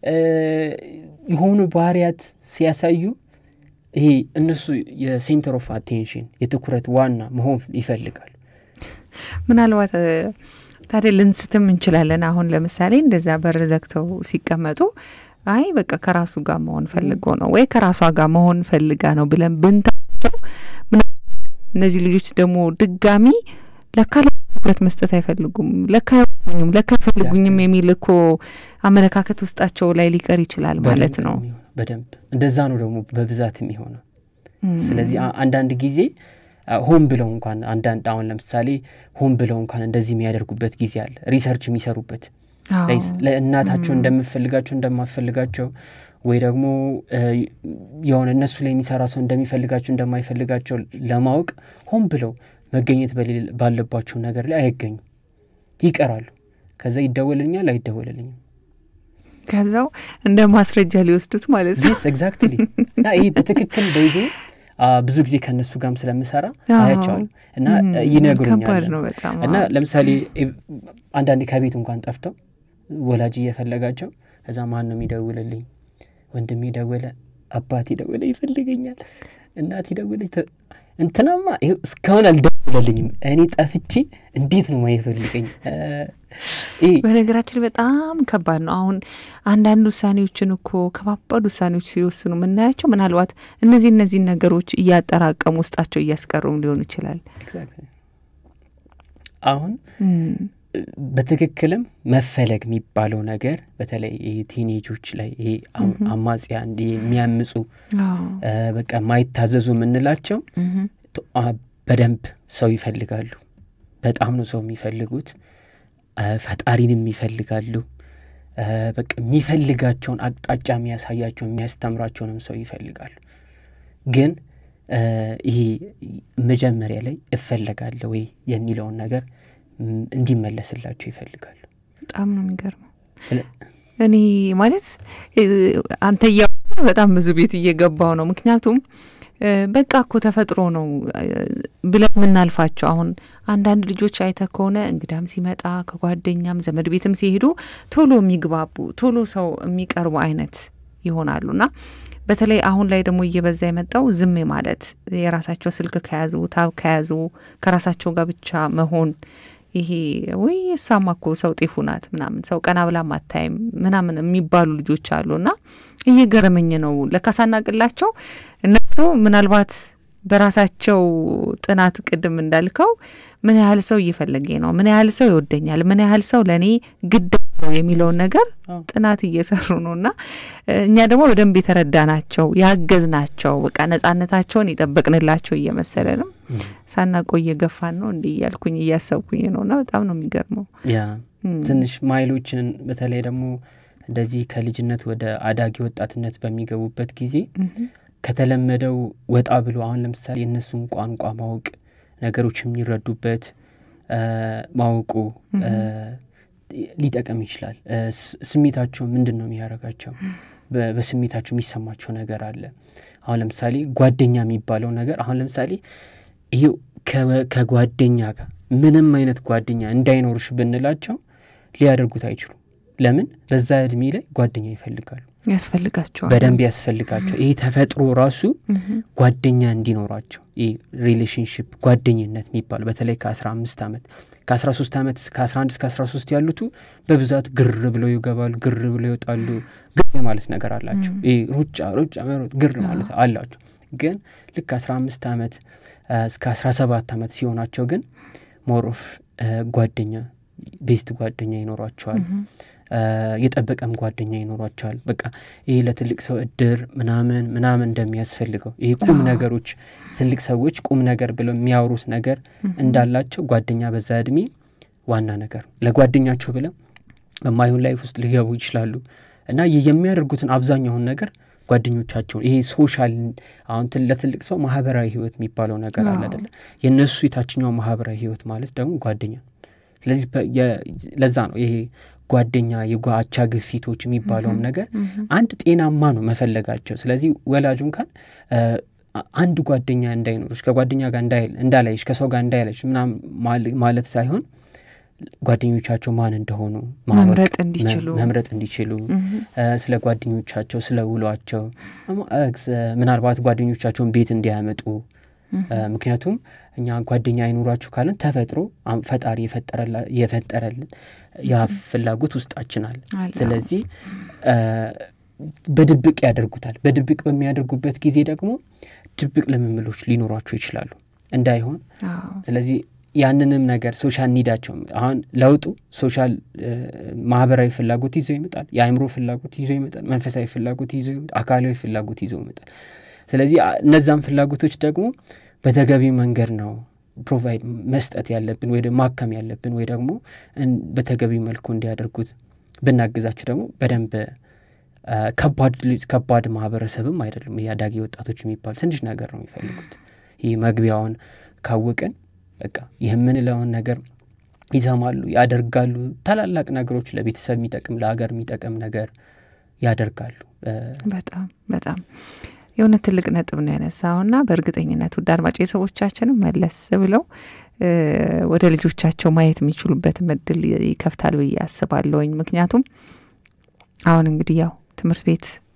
የሆኑ ባህሪያት ሲያሳዩ ይሄ እነሱ የሴንተር ኦፍ አቴንሽን የትኩረት ዋና መሆን ይፈልጋሉ። ምናልባት ታዲያ ልንስትም እንችላለን። አሁን ለምሳሌ እንደዛ በር ዘግተው ሲቀመጡ አይ በቃ ከራሱ ጋር መሆን ፈልጎ ነው ወይ ከራሷ ጋር መሆን ፈልጋ ነው ብለን ብንታቸው፣ እነዚህ ልጆች ደግሞ ድጋሚ ለካ ትኩረት መስጠት አይፈልጉም፣ ለካ አይወዱኝም፣ ለካ አይፈልጉኝም የሚል እኮ አመለካከት ውስጣቸው ላይ ሊቀር ይችላል ማለት ነው። በደንብ እንደዛ ነው ደግሞ በብዛት የሚሆነው። ስለዚህ አንዳንድ ጊዜ ሆን ብለው እንኳን አንዳንድ አሁን ለምሳሌ ሆን ብለው እንኳን እንደዚህ የሚያደርጉበት ጊዜ አለ። ሪሰርች የሚሰሩበት ለእናታቸው እንደምፈልጋቸው እንደማፈልጋቸው ወይ ደግሞ የሆነ እነሱ ላይ የሚሰራ ሰው እንደሚፈልጋቸው እንደማይፈልጋቸው ለማወቅ ሆን ብለው መገኘት ባለባቸው ነገር ላይ አይገኙም፣ ይቀራሉ። ከዛ ይደወልልኛል አይደወልልኝም ከዛው እንደ ማስረጃ ሊወስዱት ማለት ነው። ስ ኤግዛክትሊ እና ይህ በትክክል በይዞ ብዙ ጊዜ ከእነሱ ጋርም ስለምሰራ አያቸዋል እና ይነግሩኛል። እና ለምሳሌ አንዳንዴ ከቤት እንኳን ጠፍተው ወላጅ እየፈለጋቸው ከዛ ማን ነው የሚደውልልኝ? ወንድሜ ደወለ፣ አባቴ ደወለ ይፈልገኛል፣ እናቴ ደወለች እንትናማ ይኸው እስካሁን አልደወለልኝም። እኔ ጠፍቼ እንዴት ነው ማይፈልገኝ? በነገራችን በጣም ከባድ ነው። አሁን አንዳንድ ውሳኔዎችን እኮ ከባባድ ውሳኔዎች ሲወስኑ የምናያቸው ምናልባት እነዚህ እነዚህን ነገሮች እያጠራቀሙ ውስጣቸው እያስቀሩም ሊሆኑ ይችላል። አሁን በትክክልም መፈለግ የሚባለው ነገር በተለይ ይሄ ቲኔጆች ላይ ይሄ አማጽያን የሚያምፁ በቃ ማይታዘዙ የምንላቸው በደንብ ሰው ይፈልጋሉ። በጣም ነው ሰው የሚፈልጉት። ፈጣሪንም ይፈልጋሉ። በቃ የሚፈልጋቸውን አቅጣጫ የሚያሳያቸው የሚያስተምራቸውንም ሰው ይፈልጋሉ። ግን ይሄ መጀመሪያ ላይ እፈለጋለሁ ወይ የሚለውን ነገር እንዲመለስላቸው ይፈልጋሉ። በጣም ነው የሚገርመው። እኔ ማለት አንተ እያ በጣም ብዙ ቤት እየገባው ነው። ምክንያቱም በቃ እኮ ተፈጥሮ ነው ብለን የምናልፋቸው አሁን አንዳንድ ልጆች አይተ ከሆነ እንግዳም ሲመጣ ከጓደኛም ዘመድ ቤትም ሲሄዱ ቶሎ የሚግባቡ ቶሎ ሰው የሚቀርቡ አይነት ይሆናሉና በተለይ አሁን ላይ ደግሞ እየበዛ የመጣው ዝም ማለት የራሳቸው ስልክ ከያዙ ታብ ከያዙ ከራሳቸው ጋር ብቻ መሆን ይሄ ወይ እሷማ እኮ ሰው ጤፉ ናት ምናምን ሰው ቀና ብላ ማታይም ምናምን የሚባሉ ልጆች አሉ እና እየገረመኝ ነው። ለካ ሳናቅላቸው እነሱ ምናልባት በራሳቸው ጥናት ቅድም እንዳልከው ምን ያህል ሰው እየፈለገኝ ነው፣ ምን ያህል ሰው ይወደኛል፣ ምን ያህል ሰው ለእኔ ግድ ነው የሚለውን ነገር ጥናት እየሰሩ ነው እና እኛ ደግሞ በደንብ የተረዳናቸው ያገዝናቸው በቃ ነጻነታቸውን የጠበቅንላቸው እየመሰለንም ሳናቆ እየገፋን ነው እንዲህ እያልኩኝ እያሰብኩኝ ነው እና በጣም ነው የሚገርመው። ያ ትንሽ ማይሎችን በተለይ ደግሞ እንደዚህ ከልጅነት ወደ አዳጊ ወጣትነት በሚገቡበት ጊዜ ከተለመደው ወጣ ብሎ አሁን ለምሳሌ የእነሱን ቋንቋ ማወቅ ነገሮች የሚረዱበት ማወቁ ሊጠቀም ይችላል። ስሜታቸው ምንድን ነው የሚያደርጋቸው? በስሜታቸው የሚሰማቸው ነገር አለ። አሁን ለምሳሌ ጓደኛ የሚባለው ነገር አሁን ለምሳሌ ይሄው ከጓደኛ ጋር ምንም አይነት ጓደኛ እንዳይኖርሽ ብንላቸው ሊያደርጉት አይችሉም። ለምን? በዛ እድሜ ላይ ጓደኛ ይፈልጋሉ፣ ያስፈልጋቸዋል፣ በደንብ ያስፈልጋቸው። ይሄ ተፈጥሮ ራሱ ጓደኛ እንዲኖራቸው ይህ ሪሌሽንሽፕ ጓደኝነት የሚባሉ በተለይ ከአስራ አምስት ዓመት ከአስራ ሶስት ዓመት ከአስራ አንድ እስከ አስራ ሶስት ያሉቱ በብዛት ግር ብለው ይገባሉ፣ ግር ብለው ይወጣሉ። ግር የማለት ነገር አላቸው። ይህ ሩጫ ሩጫ መሮጥ ግር ማለት አላቸው። ግን ልክ አስራ አምስት ዓመት እስከ አስራ ሰባት ዓመት ሲሆናቸው ግን ሞሮፍ ጓደኛ ቤስት ጓደኛ ይኖሯቸዋል። የጠበቀም ጓደኛ ይኖሯቸዋል። በቃ ይህ ለትልቅ ሰው እድር ምናምን ምናምን እንደሚያስፈልገው ይህ ቁም ነገሮች ትልቅ ሰዎች ቁም ነገር ብለው የሚያወሩት ነገር እንዳላቸው ጓደኛ በዛ እድሜ ዋና ነገር ለጓደኛቸው ብለው በማይሆን ላይፍ ውስጥ ሊገቡ ይችላሉ እና የሚያደርጉትን አብዛኛውን ነገር ጓደኞቻቸውን ይሄ ሶሻል አሁን ለትልቅ ሰው ማህበራዊ ህይወት የሚባለው ነገር አለ አይደለ? የእነሱ የታችኛው ማህበራዊ ህይወት ማለት ደግሞ ጓደኛ ስለዚህ ለዛ ነው ይሄ ጓደኛ የጓቻ ግፊቶች የሚባለውም ነገር አንድ ጤናማ ነው መፈለጋቸው። ስለዚህ ወላጁ እንኳን አንድ ጓደኛ እንዳይኖርሽ ከጓደኛ ጋር እንዳላይሽ ከሰው ጋር እንዳይለሽ ምናምን ማለት ሳይሆን ጓደኞቻቸው ማን እንደሆኑ መምረጥ እንዲችሉ መምረጥ እንዲችሉ ስለ ጓደኞቻቸው ስለ ውሏቸው ምናልባት ጓደኞቻቸውን ቤት እንዲያመጡ ምክንያቱም እኛ ጓደኛ አይኖራችሁ ካለን ተፈጥሮ ፈጣሪ የፈጠረልን ያ ፍላጎት ውስጣችን አለ። ስለዚህ በድብቅ ያደርጉታል። በድብቅ በሚያደርጉበት ጊዜ ደግሞ ድብቅ ልምምሎች ሊኖሯቸው ይችላሉ እንዳይሆን። ስለዚህ ያንንም ነገር ሶሻል ኒዳቸው አሁን ለውጡ ሶሻል ማህበራዊ ፍላጎት ይዘው ይመጣል። የአእምሮ ፍላጎት ይዘው ይመጣል። መንፈሳዊ ፍላጎት ይዘው ይመጣል። አካላዊ ፍላጎት ይዘው ይመጣል። ስለዚህ እነዛም ፍላጎቶች ደግሞ በተገቢ መንገድ ነው ፕሮቫይድ መስጠት ያለብን ወይ ማከም ያለብን ወይ ደግሞ በተገቢ መልኩ እንዲያደርጉት ብናግዛቸው ደግሞ በደንብ ከባድ ማህበረሰብም አይደሉም። ይህ አዳጊ ወጣቶች የሚባሉ ትንሽ ነገር ነው የሚፈልጉት። ይህ መግቢያውን ካወቅን በቃ ይህ የምንለውን ነገር ይሰማሉ፣ ያደርጋሉ። ታላላቅ ነገሮች ለቤተሰብ የሚጠቅም ለሀገር የሚጠቅም ነገር ያደርጋሉ። በጣም በጣም የሆነ ትልቅ ነጥብ ነው ያነሳውና በእርግጠኝነት ውድ አድማጭ ቤተሰቦቻችንም መለስ ብለው ወደ ልጆቻቸው ማየት የሚችሉበትም እድል ይከፍታል ብዬ አስባለሁኝ። ምክንያቱም አሁን እንግዲህ ያው ትምህርት ቤት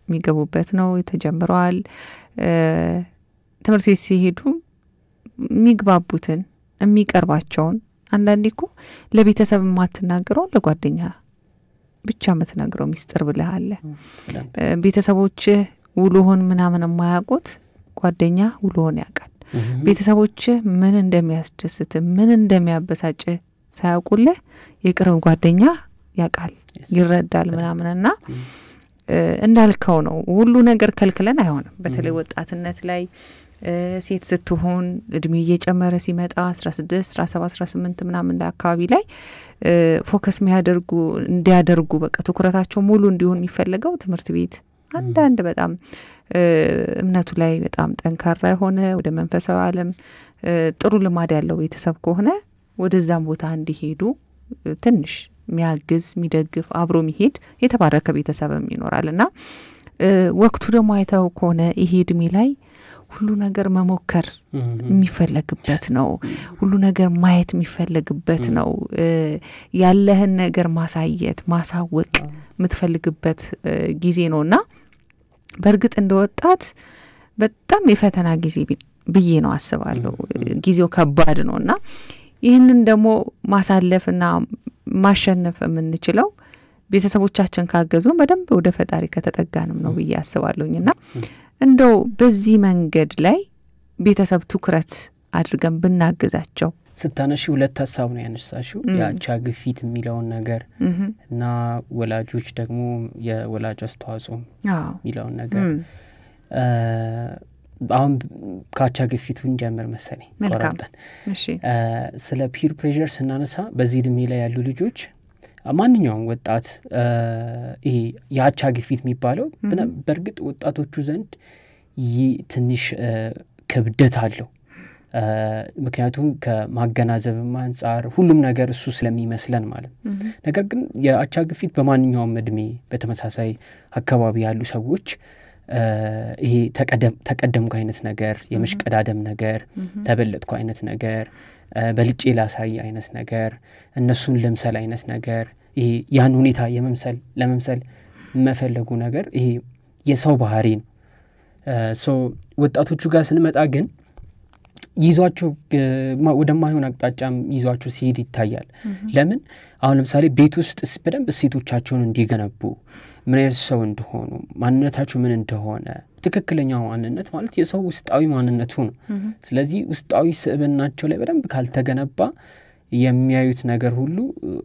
የሚገቡበት ነው። ተጀምረዋል። ትምህርት ቤት ሲሄዱ የሚግባቡትን የሚቀርባቸውን አንዳንዴ እኮ ለቤተሰብ የማትናገረውን ለጓደኛ ብቻ የምትነግረው ሚስጥር ብለህ አለ። ቤተሰቦችህ ውሎህን ምናምን የማያውቁት ጓደኛ ውሎህን ያውቃል። ቤተሰቦችህ ምን እንደሚያስደስት ምን እንደሚያበሳጭህ ሳያውቁልህ የቅርብ ጓደኛ ያውቃል፣ ይረዳል ምናምንና እንዳልከው ነው። ሁሉ ነገር ከልክለን አይሆንም። በተለይ ወጣትነት ላይ ሴት ስትሆን እድሜ እየጨመረ ሲመጣ አስራ ስድስት አስራ ሰባት አስራ ስምንት ምናምን ላይ አካባቢ ላይ ፎከስ የሚያደርጉ እንዲያደርጉ በቃ ትኩረታቸው ሙሉ እንዲሆን የሚፈለገው ትምህርት ቤት አንዳንድ በጣም እምነቱ ላይ በጣም ጠንካራ የሆነ ወደ መንፈሳዊ ዓለም ጥሩ ልማድ ያለው ቤተሰብ ከሆነ ወደዛም ቦታ እንዲሄዱ ትንሽ የሚያግዝ የሚደግፍ አብሮ የሚሄድ የተባረከ ቤተሰብም ይኖራል እና ወቅቱ ደግሞ አይተው ከሆነ ይሄ እድሜ ላይ ሁሉ ነገር መሞከር የሚፈለግበት ነው። ሁሉ ነገር ማየት የሚፈለግበት ነው። ያለህን ነገር ማሳየት ማሳወቅ የምትፈልግበት ጊዜ ነው እና በእርግጥ እንደ ወጣት በጣም የፈተና ጊዜ ብዬ ነው አስባለሁ። ጊዜው ከባድ ነው እና ይህንን ደግሞ ማሳለፍና ማሸነፍ የምንችለው ቤተሰቦቻችን ካገዙን በደንብ ወደ ፈጣሪ ከተጠጋንም ነው ብዬ አስባለሁኝ እና እንደው በዚህ መንገድ ላይ ቤተሰብ ትኩረት አድርገን ብናግዛቸው ስታነሺ ሁለት ሀሳብ ነው ያነሳሽው፣ የአቻ ግፊት የሚለውን ነገር እና ወላጆች ደግሞ የወላጅ አስተዋጽኦ የሚለውን ነገር አሁን ከአቻ ግፊቱን ጀምር መሰለኝ ቆራርጠን ስለ ፒር ፕሬዠር ስናነሳ በዚህ እድሜ ላይ ያሉ ልጆች ማንኛውም ወጣት ይሄ የአቻ ግፊት የሚባለው በእርግጥ ወጣቶቹ ዘንድ ይህ ትንሽ ክብደት አለው። ምክንያቱም ከማገናዘብም አንጻር ሁሉም ነገር እሱ ስለሚመስለን ማለት ነው። ነገር ግን የአቻ ግፊት በማንኛውም እድሜ በተመሳሳይ አካባቢ ያሉ ሰዎች ይሄ ተቀደምኩ አይነት ነገር፣ የመሽቀዳደም ነገር፣ ተበለጥኩ አይነት ነገር በልጬ ላሳይ አይነት ነገር እነሱን ልምሰል አይነት ነገር ይሄ ያን ሁኔታ የመምሰል ለመምሰል መፈለጉ ነገር ይሄ የሰው ባህሪ ነው። ሶ ወጣቶቹ ጋር ስንመጣ ግን ይዟቸው ወደማይሆን አቅጣጫም ይዟቸው ሲሄድ ይታያል። ለምን አሁን ለምሳሌ ቤት ውስጥ በደንብ እሴቶቻቸውን እንዲገነቡ ምን አይነት ሰው እንደሆኑ ማንነታቸው ምን እንደሆነ ትክክለኛው ማንነት ማለት የሰው ውስጣዊ ማንነቱ ነው። ስለዚህ ውስጣዊ ስዕብናቸው ላይ በደንብ ካልተገነባ የሚያዩት ነገር ሁሉ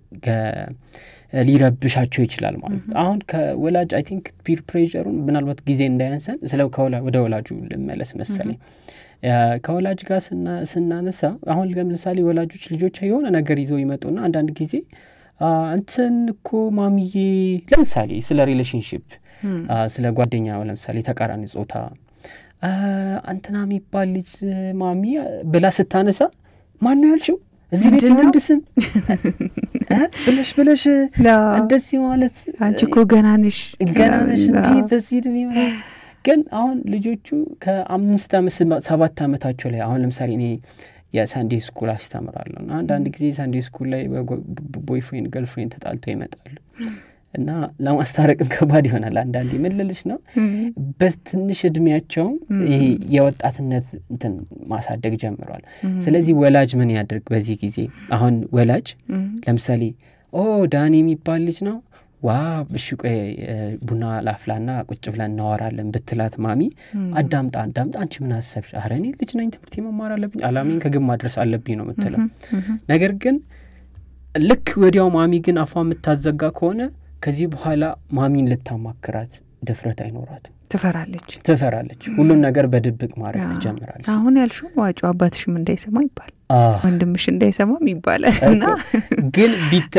ሊረብሻቸው ይችላል ማለት ነው። አሁን ከወላጅ አይ ቲንክ ፒር ፕሬዠሩን ምናልባት ጊዜ እንዳያንሰን ስለ ወደ ወላጁ ልመለስ መሰለኝ። ከወላጅ ጋር ስናነሳ አሁን ለምሳሌ ወላጆች ልጆች የሆነ ነገር ይዘው ይመጡና አንዳንድ ጊዜ እንትን እኮ ማሚዬ ለምሳሌ ስለ ሪሌሽንሽፕ ስለ ጓደኛ ለምሳሌ ተቃራኒ ጾታ አንትና የሚባል ልጅ ማሚ ብላ ስታነሳ ማን ነው ያልሽው? እዚህ ቤት የወንድ ስም ብለሽ ብለሽ እንደዚህ ማለት አንቺ እኮ ገና ነሽ ገና ነሽ እንዲህ በዚህ እድሜ ግን አሁን ልጆቹ ከአምስት ዓመት ሰባት ዓመታቸው ላይ አሁን ለምሳሌ እኔ የሳንዴ ስኩል አስተምራለሁ እና አንዳንድ ጊዜ ሳንዴ ስኩል ላይ ቦይፍሬንድ ገርልፍሬንድ ተጣልተው ይመጣሉ እና ለማስታረቅም ከባድ ይሆናል። አንዳንዴ ምን ልልሽ ነው በትንሽ እድሜያቸውም ይሄ የወጣትነት እንትን ማሳደግ ጀምሯል። ስለዚህ ወላጅ ምን ያድርግ በዚህ ጊዜ? አሁን ወላጅ ለምሳሌ ኦ ዳኒ የሚባል ልጅ ነው ዋ እሺ ቆይ ቡና ላፍላና ቁጭ ብለን እናወራለን ብትላት ማሚ አዳምጣ አዳምጣ አንቺ ምን አሰብሽ? ኧረ እኔ ልጅ ነኝ ትምህርት መማር አለብኝ አላሜን ከግብ ማድረስ አለብኝ ነው የምትለው። ነገር ግን ልክ ወዲያው ማሚ ግን አፏ የምታዘጋ ከሆነ ከዚህ በኋላ ማሚን ልታማክራት ድፍረት አይኖራትም። ትፈራለች ትፈራለች። ሁሉን ነገር በድብቅ ማድረግ ትጀምራለች። አሁን ያልሽው ዋጩ አባትሽም እንዳይሰማ ይባል ወንድምሽ እንዳይሰማም ይባላል እና ግን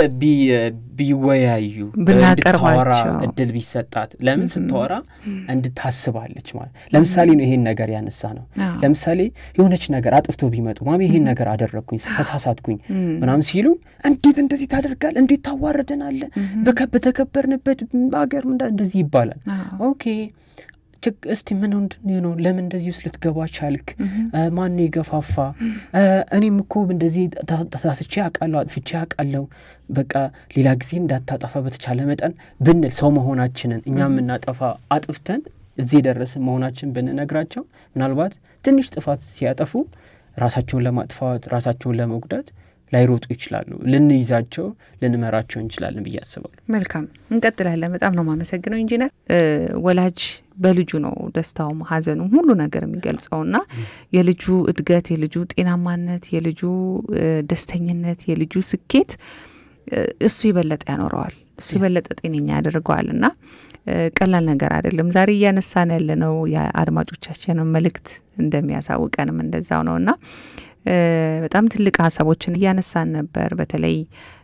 ቢወያዩ እንድታወራ እድል ቢሰጣት ለምን ስታወራ እንድታስባለች ማለት ለምሳሌ ነው ይሄን ነገር ያነሳ ነው ለምሳሌ የሆነች ነገር አጥፍቶ ቢመጡ ማሚ ይሄን ነገር አደረግኩኝ ተሳሳትኩኝ ምናምን ሲሉ እንዴት እንደዚህ ታደርጋል እንዴት ታዋረደናለ በተከበርንበት ሀገር እንደዚህ ይባላል ኦኬ እስቲ ምን ምንድን ነው ለምን እንደዚህ ውስጥ ልትገባ ቻልክ? ማን ነው የገፋፋ? እኔም እኮ እንደዚህ ተሳስቼ አውቃለሁ፣ አጥፍቼ አውቃለሁ። በቃ ሌላ ጊዜ እንዳታጠፋ በተቻለ መጠን ብንል ሰው መሆናችንን እኛ የምናጠፋ አጥፍተን እዚህ የደረስን መሆናችን ብንነግራቸው ምናልባት ትንሽ ጥፋት ሲያጠፉ ራሳቸውን ለማጥፋት ራሳቸውን ለመጉዳት ላይሮጡ ይችላሉ። ልንይዛቸው ልንመራቸው እንችላለን ብዬ አስባለሁ። መልካም እንቀጥላለን። በጣም ነው የማመሰግነው ኢንጂነር። ወላጅ በልጁ ነው ደስታውም ሀዘኑም ሁሉ ነገር የሚገልጸውና የልጁ እድገት፣ የልጁ ጤናማነት፣ የልጁ ደስተኝነት፣ የልጁ ስኬት እሱ የበለጠ ያኖረዋል፣ እሱ የበለጠ ጤነኛ ያደርገዋል እና ቀላል ነገር አይደለም። ዛሬ እያነሳን ያለነው የአድማጮቻችንን መልእክት እንደሚያሳውቀንም እንደዛው ነው እና በጣም ትልቅ ሀሳቦችን እያነሳን ነበር። በተለይ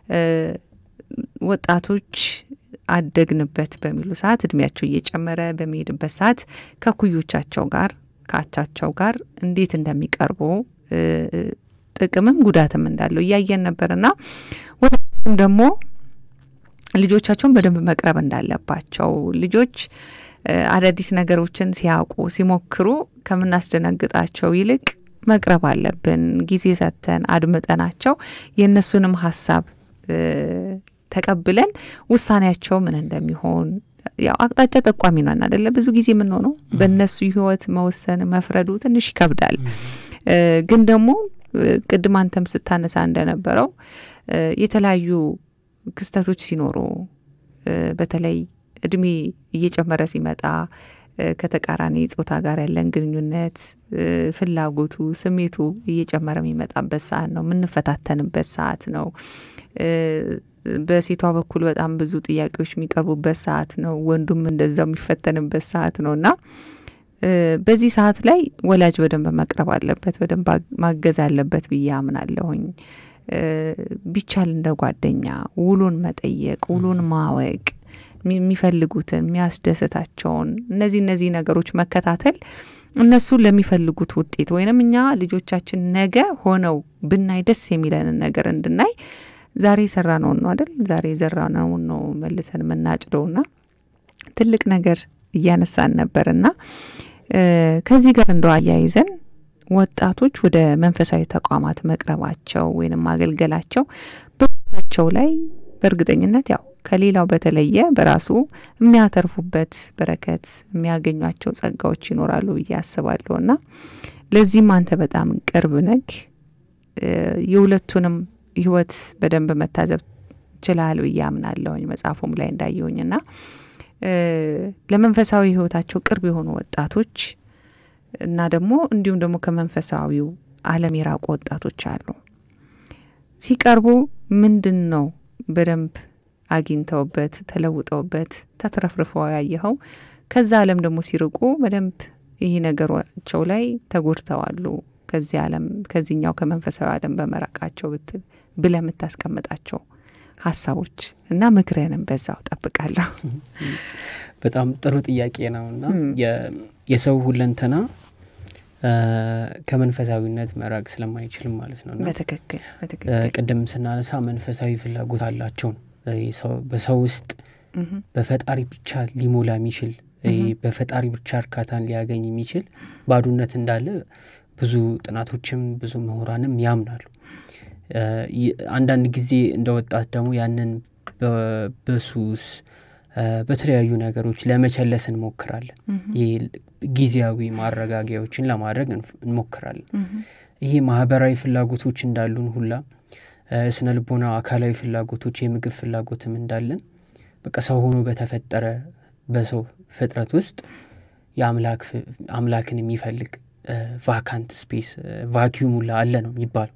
ወጣቶች አደግንበት በሚሉ ሰዓት እድሜያቸው እየጨመረ በሚሄድበት ሰዓት ከኩዮቻቸው ጋር ከአቻቸው ጋር እንዴት እንደሚቀርቡ ጥቅምም ጉዳትም እንዳለው እያየን ነበርና ወደም ደግሞ ልጆቻቸውን በደንብ መቅረብ እንዳለባቸው ልጆች አዳዲስ ነገሮችን ሲያውቁ ሲሞክሩ ከምናስደነግጣቸው ይልቅ መቅረብ አለብን። ጊዜ ሰጥተን አድምጠናቸው የእነሱንም ሀሳብ ተቀብለን ውሳኔያቸው ምን እንደሚሆን ያው አቅጣጫ ጠቋሚ ነን አደለ? ብዙ ጊዜ የምንሆነው በእነሱ ህይወት መወሰን መፍረዱ ትንሽ ይከብዳል። ግን ደግሞ ቅድም አንተም ስታነሳ እንደነበረው የተለያዩ ክስተቶች ሲኖሩ በተለይ እድሜ እየጨመረ ሲመጣ ከተቃራኒ ጾታ ጋር ያለን ግንኙነት ፍላጎቱ፣ ስሜቱ እየጨመረ የሚመጣበት ሰዓት ነው። የምንፈታተንበት ሰዓት ነው። በሴቷ በኩል በጣም ብዙ ጥያቄዎች የሚቀርቡበት ሰዓት ነው። ወንዱም እንደዛው የሚፈተንበት ሰዓት ነው እና በዚህ ሰዓት ላይ ወላጅ በደንብ መቅረብ አለበት፣ በደንብ ማገዝ አለበት ብዬ አምናለሁኝ። ቢቻል እንደ ጓደኛ ውሉን መጠየቅ፣ ውሉን ማወቅ የሚፈልጉትን የሚያስደስታቸውን እነዚህ እነዚህ ነገሮች መከታተል እነሱ ለሚፈልጉት ውጤት ወይንም እኛ ልጆቻችን ነገ ሆነው ብናይ ደስ የሚለንን ነገር እንድናይ ዛሬ የሰራነውን ነው አይደል? ዛሬ የዘራነውን ነው መልሰን የምናጭደውና ትልቅ ነገር እያነሳን ነበርና ከዚህ ጋር እንደው አያይዘን ወጣቶች ወደ መንፈሳዊ ተቋማት መቅረባቸው ወይንም ማገልገላቸው በቸው ላይ በእርግጠኝነት ያው ከሌላው በተለየ በራሱ የሚያተርፉበት በረከት የሚያገኟቸው ጸጋዎች ይኖራሉ ብዬ አስባለሁ እና ለዚህም አንተ በጣም ቅርብ ነክ የሁለቱንም ህይወት በደንብ መታዘብ ችላል ብዬ አምናለሁኝ መጽሐፉም ላይ እንዳየሁኝ እና ለመንፈሳዊ ህይወታቸው ቅርብ የሆኑ ወጣቶች እና ደግሞ እንዲሁም ደግሞ ከመንፈሳዊው ዓለም የራቁ ወጣቶች አሉ። ሲቀርቡ ምንድን ነው በደንብ አግኝተውበት ተለውጠውበት ተትረፍርፈው ያየኸው? ከዛ ዓለም ደግሞ ሲርቁ በደንብ ይህ ነገሯቸው ላይ ተጎድተዋሉ። ከዚህ ዓለም ከዚህኛው ከመንፈሳዊ ዓለም በመራቃቸው ብትል ብለ የምታስቀምጣቸው ሀሳቦች እና ምክርህንም በዛው ጠብቃለሁ። በጣም ጥሩ ጥያቄ ነው እና የሰው ሁለንተና ከመንፈሳዊነት መራቅ ስለማይችልም ማለት ነው። በትክክል በትክክል ቅድም ስናነሳ መንፈሳዊ ፍላጎት አላቸው በሰው ውስጥ በፈጣሪ ብቻ ሊሞላ የሚችል በፈጣሪ ብቻ እርካታን ሊያገኝ የሚችል ባዶነት እንዳለ ብዙ ጥናቶችም ብዙ ምሁራንም ያምናሉ። አንዳንድ ጊዜ እንደ ወጣት ደግሞ ያንን በሱስ በተለያዩ ነገሮች ለመቸለስ እንሞክራለን። ይህ ጊዜያዊ ማረጋጊያዎችን ለማድረግ እንሞክራለን። ይሄ ማህበራዊ ፍላጎቶች እንዳሉን ሁላ ስነ ልቦና፣ አካላዊ ፍላጎቶች፣ የምግብ ፍላጎትም እንዳለን በቃ ሰው ሆኖ በተፈጠረ በሰው ፍጥረት ውስጥ የአምላክን የሚፈልግ ቫካንት ስፔስ ቫኪዩም ሁላ አለ ነው የሚባለው።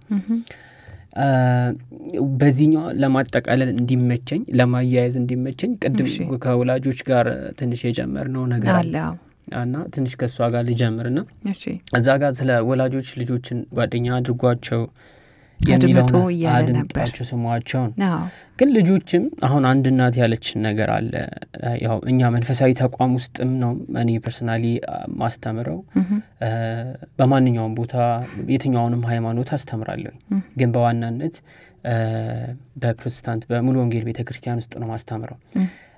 በዚህኛው ለማጠቃለል እንዲመቸኝ ለማያያዝ እንዲመቸኝ ቅድም ከወላጆች ጋር ትንሽ የጀመርነው ነገር አለ እና ትንሽ ከእሷ ጋር ልጀምርና እዛ ጋር ስለ ወላጆች ልጆችን ጓደኛ አድርጓቸው የሚለውን አድምጧቸው ስሟቸውን ግን ልጆችም አሁን አንድ እናት ያለችን ነገር አለ። ያው እኛ መንፈሳዊ ተቋም ውስጥም ነው እኔ ፐርሰናሊ ማስተምረው በማንኛውም ቦታ የትኛውንም ሃይማኖት አስተምራለሁ። ግን በዋናነት በፕሮቴስታንት በሙሉ ወንጌል ቤተ ክርስቲያን ውስጥ ነው ማስተምረው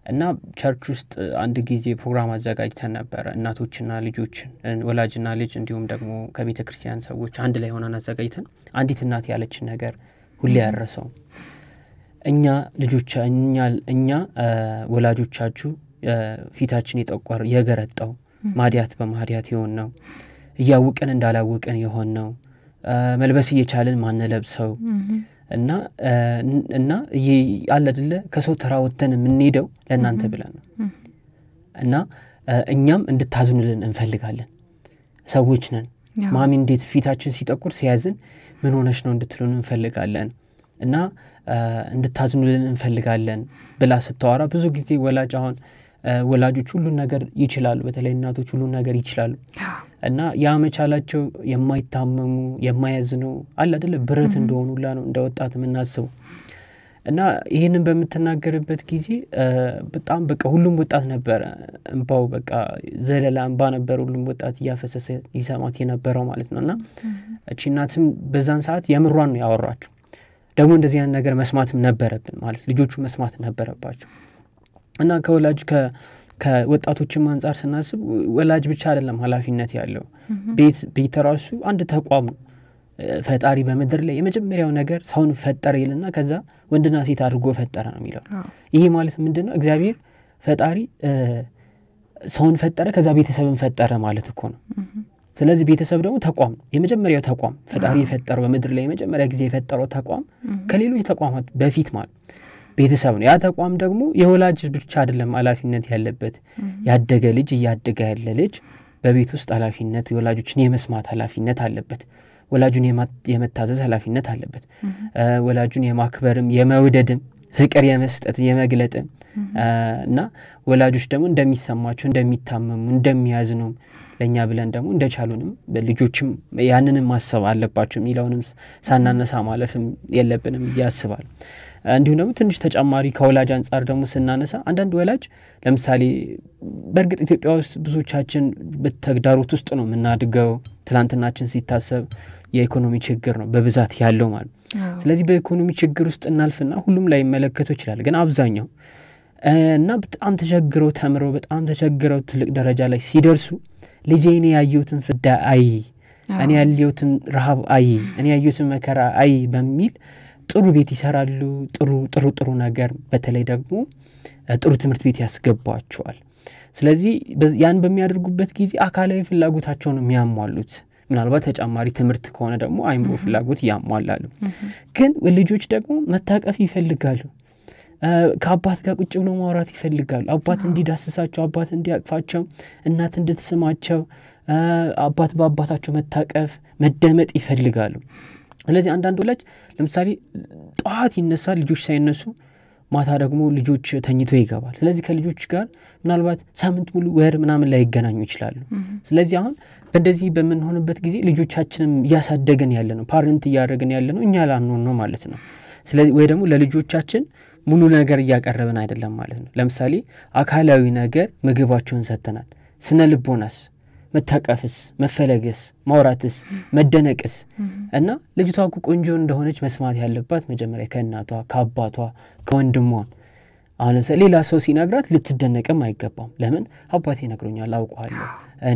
እና ቸርች ውስጥ አንድ ጊዜ ፕሮግራም አዘጋጅተን ነበረ። እናቶችና ልጆችን ወላጅና ልጅ እንዲሁም ደግሞ ከቤተ ክርስቲያን ሰዎች አንድ ላይ ሆነን አዘጋጅተን አንዲት እናት ያለችን ነገር ሁሌ ያረሰው እኛ ልጆች እኛ እኛ ወላጆቻችሁ ፊታችን የጠቆር የገረጣው ማዲያት በማዲያት የሆን ነው እያውቅን እንዳላውቅን የሆን ነው መልበስ እየቻልን ማንለብሰው እና እና አለ አይደለ ከሰው ተራ ወጥተን የምንሄደው ለእናንተ ብለን ነው እና እኛም እንድታዝኑልን እንፈልጋለን። ሰዎች ነን። ማሚ እንዴት ፊታችን ሲጠቁር ሲያዝን ምን ሆነች ነው እንድትሉን እንፈልጋለን እና እንድታዝኑልን እንፈልጋለን ብላ ስታወራ ብዙ ጊዜ ወላጅ አሁን ወላጆች ሁሉን ነገር ይችላሉ። በተለይ እናቶች ሁሉን ነገር ይችላሉ እና ያ መቻላቸው የማይታመሙ የማያዝኑ አለ አይደለ ብረት እንደሆኑላ ነው እንደ ወጣት የምናስበው እና ይህንን በምትናገርበት ጊዜ በጣም በቃ ሁሉም ወጣት ነበረ እንባው በቃ ዘለላ እንባ ነበር ሁሉም ወጣት እያፈሰሰ ይሰማት የነበረው ማለት ነው እና እቺ እናትም በዛን ሰዓት የምሯን ነው ያወራቸው። ደግሞ እንደዚህ አይነት ነገር መስማትም ነበረብን ማለት ልጆቹ መስማት ነበረባቸው እና ከወላጅ ከወጣቶችም አንጻር ስናስብ ወላጅ ብቻ አይደለም ኃላፊነት ያለው ቤት ቤት ራሱ አንድ ተቋም ነው። ፈጣሪ በምድር ላይ የመጀመሪያው ነገር ሰውን ፈጠረ ይልና ከዛ ወንድና ሴት አድርጎ ፈጠረ ነው የሚለው። ይሄ ማለት ምንድን ነው? እግዚአብሔር ፈጣሪ ሰውን ፈጠረ፣ ከዛ ቤተሰብን ፈጠረ ማለት እኮ ነው። ስለዚህ ቤተሰብ ደግሞ ተቋም ነው። የመጀመሪያው ተቋም ፈጣሪ የፈጠረው በምድር ላይ የመጀመሪያ ጊዜ የፈጠረው ተቋም ከሌሎች ተቋማት በፊት ማለት ቤተሰብ ነው። ያ ተቋም ደግሞ የወላጅ ብቻ አይደለም ኃላፊነት ያለበት ያደገ ልጅ እያደገ ያለ ልጅ በቤት ውስጥ ኃላፊነት የወላጆችን የመስማት ኃላፊነት አለበት። ወላጁን የመታዘዝ ኃላፊነት አለበት። ወላጁን የማክበርም የመውደድም ፍቅር የመስጠት የመግለጥም እና ወላጆች ደግሞ እንደሚሰማቸው እንደሚታመሙ እንደሚያዝኑም ለእኛ ብለን ደግሞ እንደቻሉንም ልጆችም ያንንም ማሰብ አለባቸው የሚለውንም ሳናነሳ ማለፍም የለብንም ብዬ አስባለሁ። እንዲሁም ደግሞ ትንሽ ተጨማሪ ከወላጅ አንጻር ደግሞ ስናነሳ አንዳንድ ወላጅ ለምሳሌ በእርግጥ ኢትዮጵያ ውስጥ ብዙዎቻችን በተግዳሮት ውስጥ ነው የምናድገው። ትላንትናችን ሲታሰብ የኢኮኖሚ ችግር ነው በብዛት ያለው ማለት ስለዚህ በኢኮኖሚ ችግር ውስጥ እናልፍና ሁሉም ላይ ይመለከተው ይችላል። ግን አብዛኛው እና በጣም ተቸግረው ተምረው በጣም ተቸግረው ትልቅ ደረጃ ላይ ሲደርሱ ልጄ እኔ ያየሁትን ፍዳ አይ፣ እኔ ያየሁትን ረሃብ አይ፣ እኔ ያየሁትን መከራ አይ በሚል ጥሩ ቤት ይሰራሉ። ጥሩ ጥሩ ጥሩ ነገር በተለይ ደግሞ ጥሩ ትምህርት ቤት ያስገቧቸዋል። ስለዚህ ያን በሚያደርጉበት ጊዜ አካላዊ ፍላጎታቸውን የሚያሟሉት ምናልባት ተጨማሪ ትምህርት ከሆነ ደግሞ አይምሮ ፍላጎት ያሟላሉ። ግን ልጆች ደግሞ መታቀፍ ይፈልጋሉ። ከአባት ጋር ቁጭ ብሎ ማውራት ይፈልጋሉ። አባት እንዲዳስሳቸው፣ አባት እንዲያቅፋቸው፣ እናት እንድትስማቸው፣ አባት በአባታቸው መታቀፍ መደመጥ ይፈልጋሉ። ስለዚህ አንዳንድ ወላጅ ለምሳሌ ጠዋት ይነሳል፣ ልጆች ሳይነሱ ማታ ደግሞ ልጆች ተኝቶ ይገባል። ስለዚህ ከልጆች ጋር ምናልባት ሳምንት ሙሉ ወር ምናምን ላይ ይገናኙ ይችላሉ። ስለዚህ አሁን በእንደዚህ በምንሆንበት ጊዜ ልጆቻችንም እያሳደገን ያለ ነው፣ ፓረንት እያደረግን ያለ ነው፣ እኛ ላንሆን ነው ማለት ነው። ስለዚህ ወይ ደግሞ ለልጆቻችን ሙሉ ነገር እያቀረብን አይደለም ማለት ነው። ለምሳሌ አካላዊ ነገር ምግባቸውን ሰጥተናል። ስነ ልቦናስ መታቀፍስ፣ መፈለግስ፣ ማውራትስ፣ መደነቅስ እና ልጅቷ እኮ ቆንጆ እንደሆነች መስማት ያለባት መጀመሪያ ከእናቷ ከአባቷ ከወንድሟ። አሁን ለምሳሌ ሌላ ሰው ሲነግራት ልትደነቅም አይገባም። ለምን አባቴ ነግሮኛል፣ አውቀዋለሁ። እኔ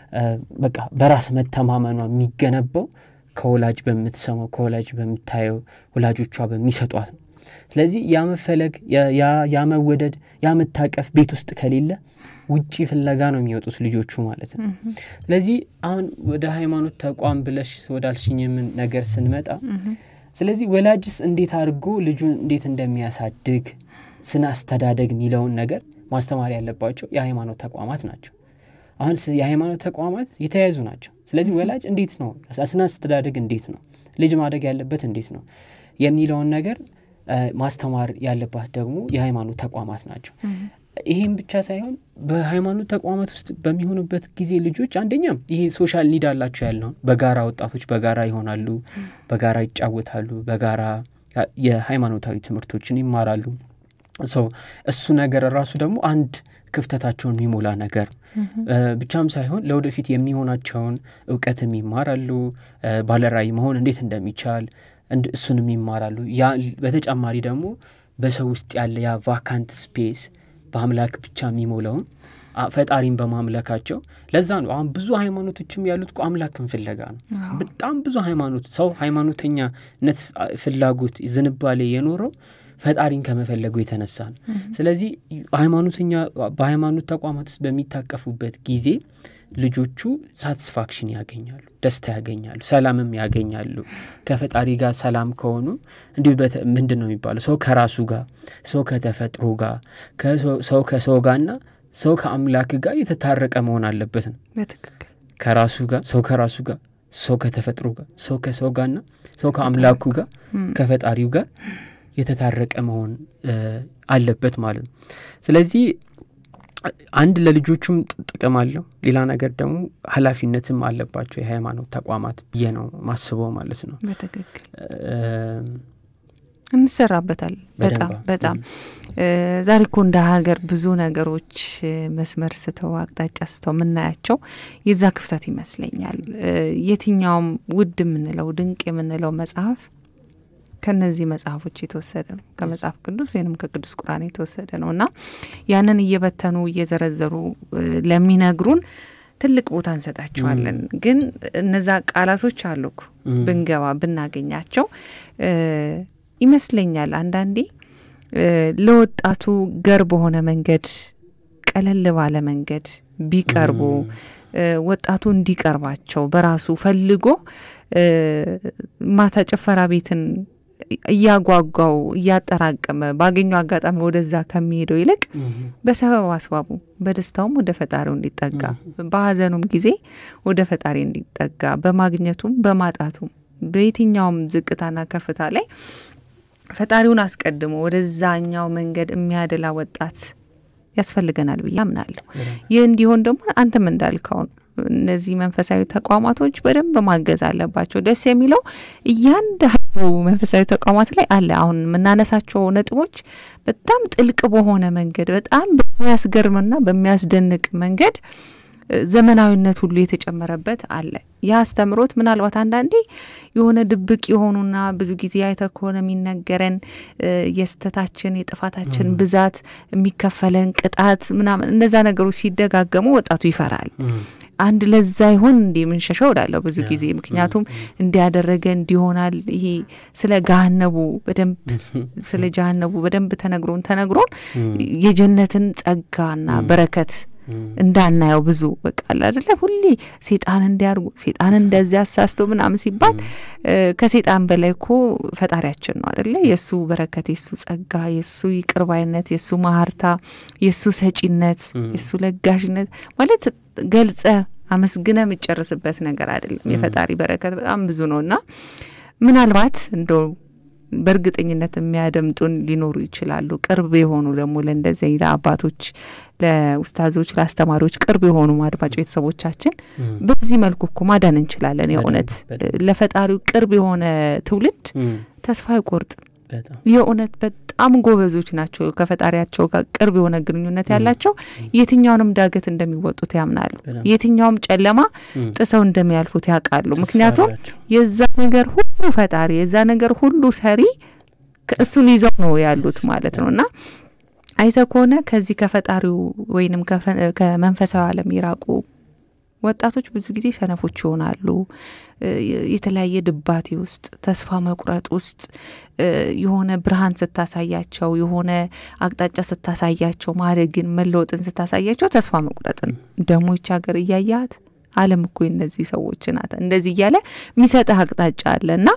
በቃ በራስ መተማመኗ የሚገነባው ከወላጅ በምትሰማው ከወላጅ በምታየው ወላጆቿ በሚሰጧት ነው። ስለዚህ ያ መፈለግ ያ መወደድ ያ መታቀፍ ቤት ውስጥ ከሌለ ውጪ ፍለጋ ነው የሚወጡት ልጆቹ ማለት ነው። ስለዚህ አሁን ወደ ሃይማኖት ተቋም ብለሽ ወዳልሽኝ ምን ነገር ስንመጣ ስለዚህ ወላጅስ እንዴት አድርጎ ልጁን እንዴት እንደሚያሳድግ ስነ አስተዳደግ የሚለውን ነገር ማስተማር ያለባቸው የሃይማኖት ተቋማት ናቸው። አሁን የሃይማኖት ተቋማት የተያያዙ ናቸው። ስለዚህ ወላጅ እንዴት ነው ስነ አስተዳደግ እንዴት ነው ልጅ ማደግ ያለበት እንዴት ነው የሚለውን ነገር ማስተማር ያለባት ደግሞ የሃይማኖት ተቋማት ናቸው። ይህም ብቻ ሳይሆን በሃይማኖት ተቋማት ውስጥ በሚሆኑበት ጊዜ ልጆች አንደኛም ይሄ ሶሻል ኒድ አላቸው ያልነው በጋራ ወጣቶች በጋራ ይሆናሉ፣ በጋራ ይጫወታሉ፣ በጋራ የሃይማኖታዊ ትምህርቶችን ይማራሉ። እሱ ነገር ራሱ ደግሞ አንድ ክፍተታቸውን የሚሞላ ነገር ብቻም ሳይሆን ለወደፊት የሚሆናቸውን እውቀትም ይማራሉ። ባለራዕይ መሆን እንዴት እንደሚቻል እሱንም ይማራሉ። ያ በተጨማሪ ደግሞ በሰው ውስጥ ያለ ያ ቫካንት ስፔስ በአምላክ ብቻ የሚሞላውን ፈጣሪን በማምለካቸው ለዛ ነው አሁን ብዙ ሃይማኖቶችም ያሉት እኮ አምላክን ፍለጋ ነው። በጣም ብዙ ሃይማኖት ሰው ሃይማኖተኛነት ፍላጎት ዝንባሌ የኖረው ፈጣሪን ከመፈለጉ የተነሳ ነው። ስለዚህ ሃይማኖተኛ በሃይማኖት ተቋማት ውስጥ በሚታቀፉበት ጊዜ ልጆቹ ሳቲስፋክሽን ያገኛሉ፣ ደስታ ያገኛሉ፣ ሰላምም ያገኛሉ። ከፈጣሪ ጋር ሰላም ከሆኑ እንዲሁ ምንድን ነው የሚባለው ሰው ከራሱ ጋር፣ ሰው ከተፈጥሮ ጋር፣ ሰው ከሰው ጋርና ሰው ከአምላክ ጋር የተታረቀ መሆን አለበት ነው። ከራሱ ጋር ሰው ከራሱ ጋር ሰው ከተፈጥሮ ጋር ሰው ከሰው ጋርና ሰው ከአምላኩ ጋር ከፈጣሪው ጋር የተታረቀ መሆን አለበት ማለት ነው። ስለዚህ አንድ ለልጆቹም ጥቅም አለው፣ ሌላ ነገር ደግሞ ኃላፊነትም አለባቸው የሃይማኖት ተቋማት ብዬ ነው ማስበው ማለት ነው። በትክክል እንሰራበታል። በጣም በጣም ዛሬ እኮ እንደ ሀገር ብዙ ነገሮች መስመር ስተው አቅጣጫ ስተው የምናያቸው የዛ ክፍተት ይመስለኛል። የትኛውም ውድ የምንለው ድንቅ የምንለው መጽሐፍ ከነዚህ መጽሐፎች የተወሰደ ነው። ከመጽሐፍ ቅዱስ ወይንም ከቅዱስ ቁርአን የተወሰደ ነው እና ያንን እየበተኑ እየዘረዘሩ ለሚነግሩን ትልቅ ቦታ እንሰጣቸዋለን። ግን እነዛ ቃላቶች አሉ እኮ ብንገባ ብናገኛቸው ይመስለኛል አንዳንዴ ለወጣቱ ገር በሆነ መንገድ ቀለል ባለ መንገድ ቢቀርቡ ወጣቱ እንዲቀርባቸው በራሱ ፈልጎ ማታ ጭፈራ ቤትን እያጓጓው እያጠራቀመ ባገኘው አጋጣሚ ወደዛ ከሚሄደው ይልቅ በሰበብ አስባቡ በደስታውም ወደ ፈጣሪው እንዲጠጋ በሀዘኑም ጊዜ ወደ ፈጣሪ እንዲጠጋ በማግኘቱም በማጣቱም በየትኛውም ዝቅታና ከፍታ ላይ ፈጣሪውን አስቀድሞ ወደዛኛው መንገድ የሚያደላ ወጣት ያስፈልገናል ብዬ አምናለሁ። ይህ እንዲሆን ደግሞ አንተም እንዳልከው ነው። እነዚህ መንፈሳዊ ተቋማቶች በደንብ ማገዝ አለባቸው። ደስ የሚለው እያንዳንዱ መንፈሳዊ ተቋማት ላይ አለ። አሁን የምናነሳቸው ነጥቦች በጣም ጥልቅ በሆነ መንገድ በጣም በሚያስገርምና በሚያስደንቅ መንገድ ዘመናዊነት ሁሉ የተጨመረበት አለ። ያ አስተምሮት ምናልባት አንዳንዴ የሆነ ድብቅ የሆኑና ብዙ ጊዜ አይተ ከሆነ የሚነገረን የስተታችን የጥፋታችን ብዛት የሚከፈለን ቅጣት ምናምን እነዛ ነገሮች ሲደጋገሙ ወጣቱ ይፈራል። አንድ ለዛ ይሆን እንዲ የምንሸሸው እላለሁ ብዙ ጊዜ ምክንያቱም እንዲያደረገ እንዲሆናል ይሄ ስለ ገሃነቡ በደንብ ስለ ጀሃነቡ በደንብ ተነግሮን ተነግሮን የጀነትን ጸጋና በረከት እንዳናየው ብዙ በቃ አደለ ሁሌ ሴጣን እንዲያርጉ ሴጣን እንደዚያ አሳስቶ ምናምን ሲባል ከሴጣን በላይ እኮ ፈጣሪያችን ነው አደለ የእሱ በረከት የእሱ ጸጋ የእሱ ይቅርባይነት የእሱ ማህርታ የእሱ ሰጪነት የእሱ ለጋሽነት ማለት ገልጸ አመስግነ የምጨርስበት ነገር አይደለም የፈጣሪ በረከት በጣም ብዙ ነው እና ምናልባት እንደው በእርግጠኝነት የሚያደምጡን ሊኖሩ ይችላሉ። ቅርብ የሆኑ ደግሞ ለእንደዚህ ለአባቶች፣ ለኡስታዞች፣ ለአስተማሪዎች ቅርብ የሆኑ አድማጭ ቤተሰቦቻችን በዚህ መልኩ እኮ ማዳን እንችላለን። የእውነት ለፈጣሪው ቅርብ የሆነ ትውልድ ተስፋ አይቆርጥም። የእውነት በጣም ጎበዞች ናቸው። ከፈጣሪያቸው ጋር ቅርብ የሆነ ግንኙነት ያላቸው የትኛውንም ዳገት እንደሚወጡት ያምናሉ። የትኛውም ጨለማ ጥሰው እንደሚያልፉት ያውቃሉ። ምክንያቱም የዛ ነገር ሁሉ ፈጣሪ የዛ ነገር ሁሉ ሰሪ እሱን ይዘው ነው ያሉት ማለት ነው እና አይተ ከሆነ ከዚህ ከፈጣሪው ወይንም ከመንፈሳዊ ዓለም የራቁ ወጣቶች ብዙ ጊዜ ሰነፎች ይሆናሉ። የተለያየ ድባቴ ውስጥ፣ ተስፋ መቁረጥ ውስጥ የሆነ ብርሃን ስታሳያቸው፣ የሆነ አቅጣጫ ስታሳያቸው፣ ማደግን መለወጥን ስታሳያቸው ተስፋ መቁረጥን ደግሞ ይች ሀገር እያያት ዓለም እኮ እነዚህ ሰዎች ናት እንደዚህ እያለ የሚሰጥህ አቅጣጫ አለ እና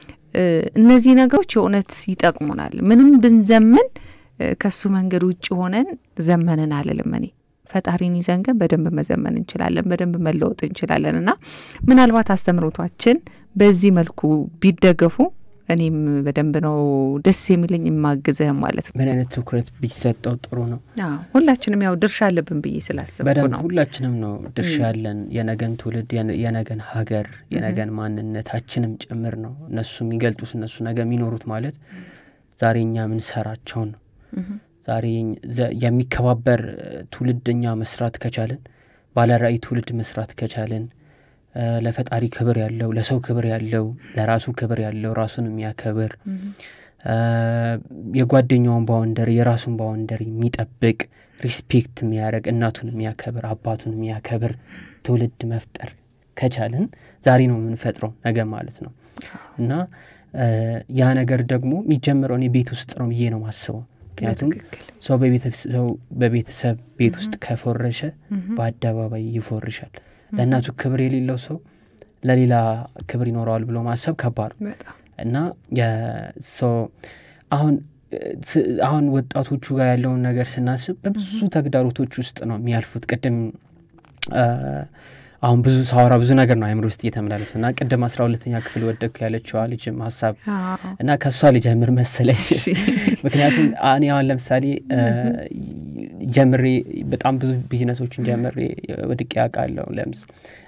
እነዚህ ነገሮች የእውነት ይጠቅሙናል። ምንም ብንዘምን ከሱ መንገድ ውጭ ሆነን ዘመንን አልልም እኔ ፈጣሪን ይዘን ግን በደንብ መዘመን እንችላለን፣ በደንብ መለወጥ እንችላለን እና ምናልባት አስተምሮቷችን በዚህ መልኩ ቢደገፉ እኔም በደንብ ነው ደስ የሚለኝ የማግዝህም ማለት ነው። ምን አይነት ትኩረት ቢሰጠው ጥሩ ነው? ሁላችንም ያው ድርሻ አለብን ብዬ ስላስብኩ ነው። ሁላችንም ነው ድርሻ ያለን የነገን ትውልድ የነገን ሀገር የነገን ማንነታችንም ጭምር ነው። እነሱ የሚገልጡት እነሱ ነገ የሚኖሩት ማለት ዛሬ እኛ ምንሰራቸውን ነው ዛሬ የሚከባበር ትውልድ እኛ መስራት ከቻለን ባለራዕይ ትውልድ መስራት ከቻለን ለፈጣሪ ክብር ያለው ለሰው ክብር ያለው ለራሱ ክብር ያለው ራሱን የሚያከብር የጓደኛውን ባውንደሪ የራሱን ባውንደሪ የሚጠብቅ ሪስፔክት የሚያደርግ እናቱን የሚያከብር አባቱን የሚያከብር ትውልድ መፍጠር ከቻልን ዛሬ ነው የምንፈጥረው ነገ ማለት ነው እና ያ ነገር ደግሞ የሚጀምረው እኔ ቤት ውስጥ ነው ብዬ ነው ማስበው ምክንያቱም ሰው በቤተሰብ ቤት ውስጥ ከፎረሸ በአደባባይ ይፎርሻል ለእናቱ ክብር የሌለው ሰው ለሌላ ክብር ይኖረዋል ብሎ ማሰብ ከባድ ነው እና አሁን አሁን ወጣቶቹ ጋር ያለውን ነገር ስናስብ በብዙ ተግዳሮቶች ውስጥ ነው የሚያልፉት ቅድም አሁን ብዙ ሳወራ ብዙ ነገር ነው አይምሮ ውስጥ እየተመላለሰ እና ቅድም አስራ ሁለተኛ ክፍል ወደኩ ያለችዋ ልጅም ሀሳብ እና ከእሷ ልጀምር መሰለኝ ምክንያቱም እኔ አሁን ለምሳሌ ጀምሬ በጣም ብዙ ቢዝነሶችን ጀምሬ ወድቄ ያውቃለሁ ለምስ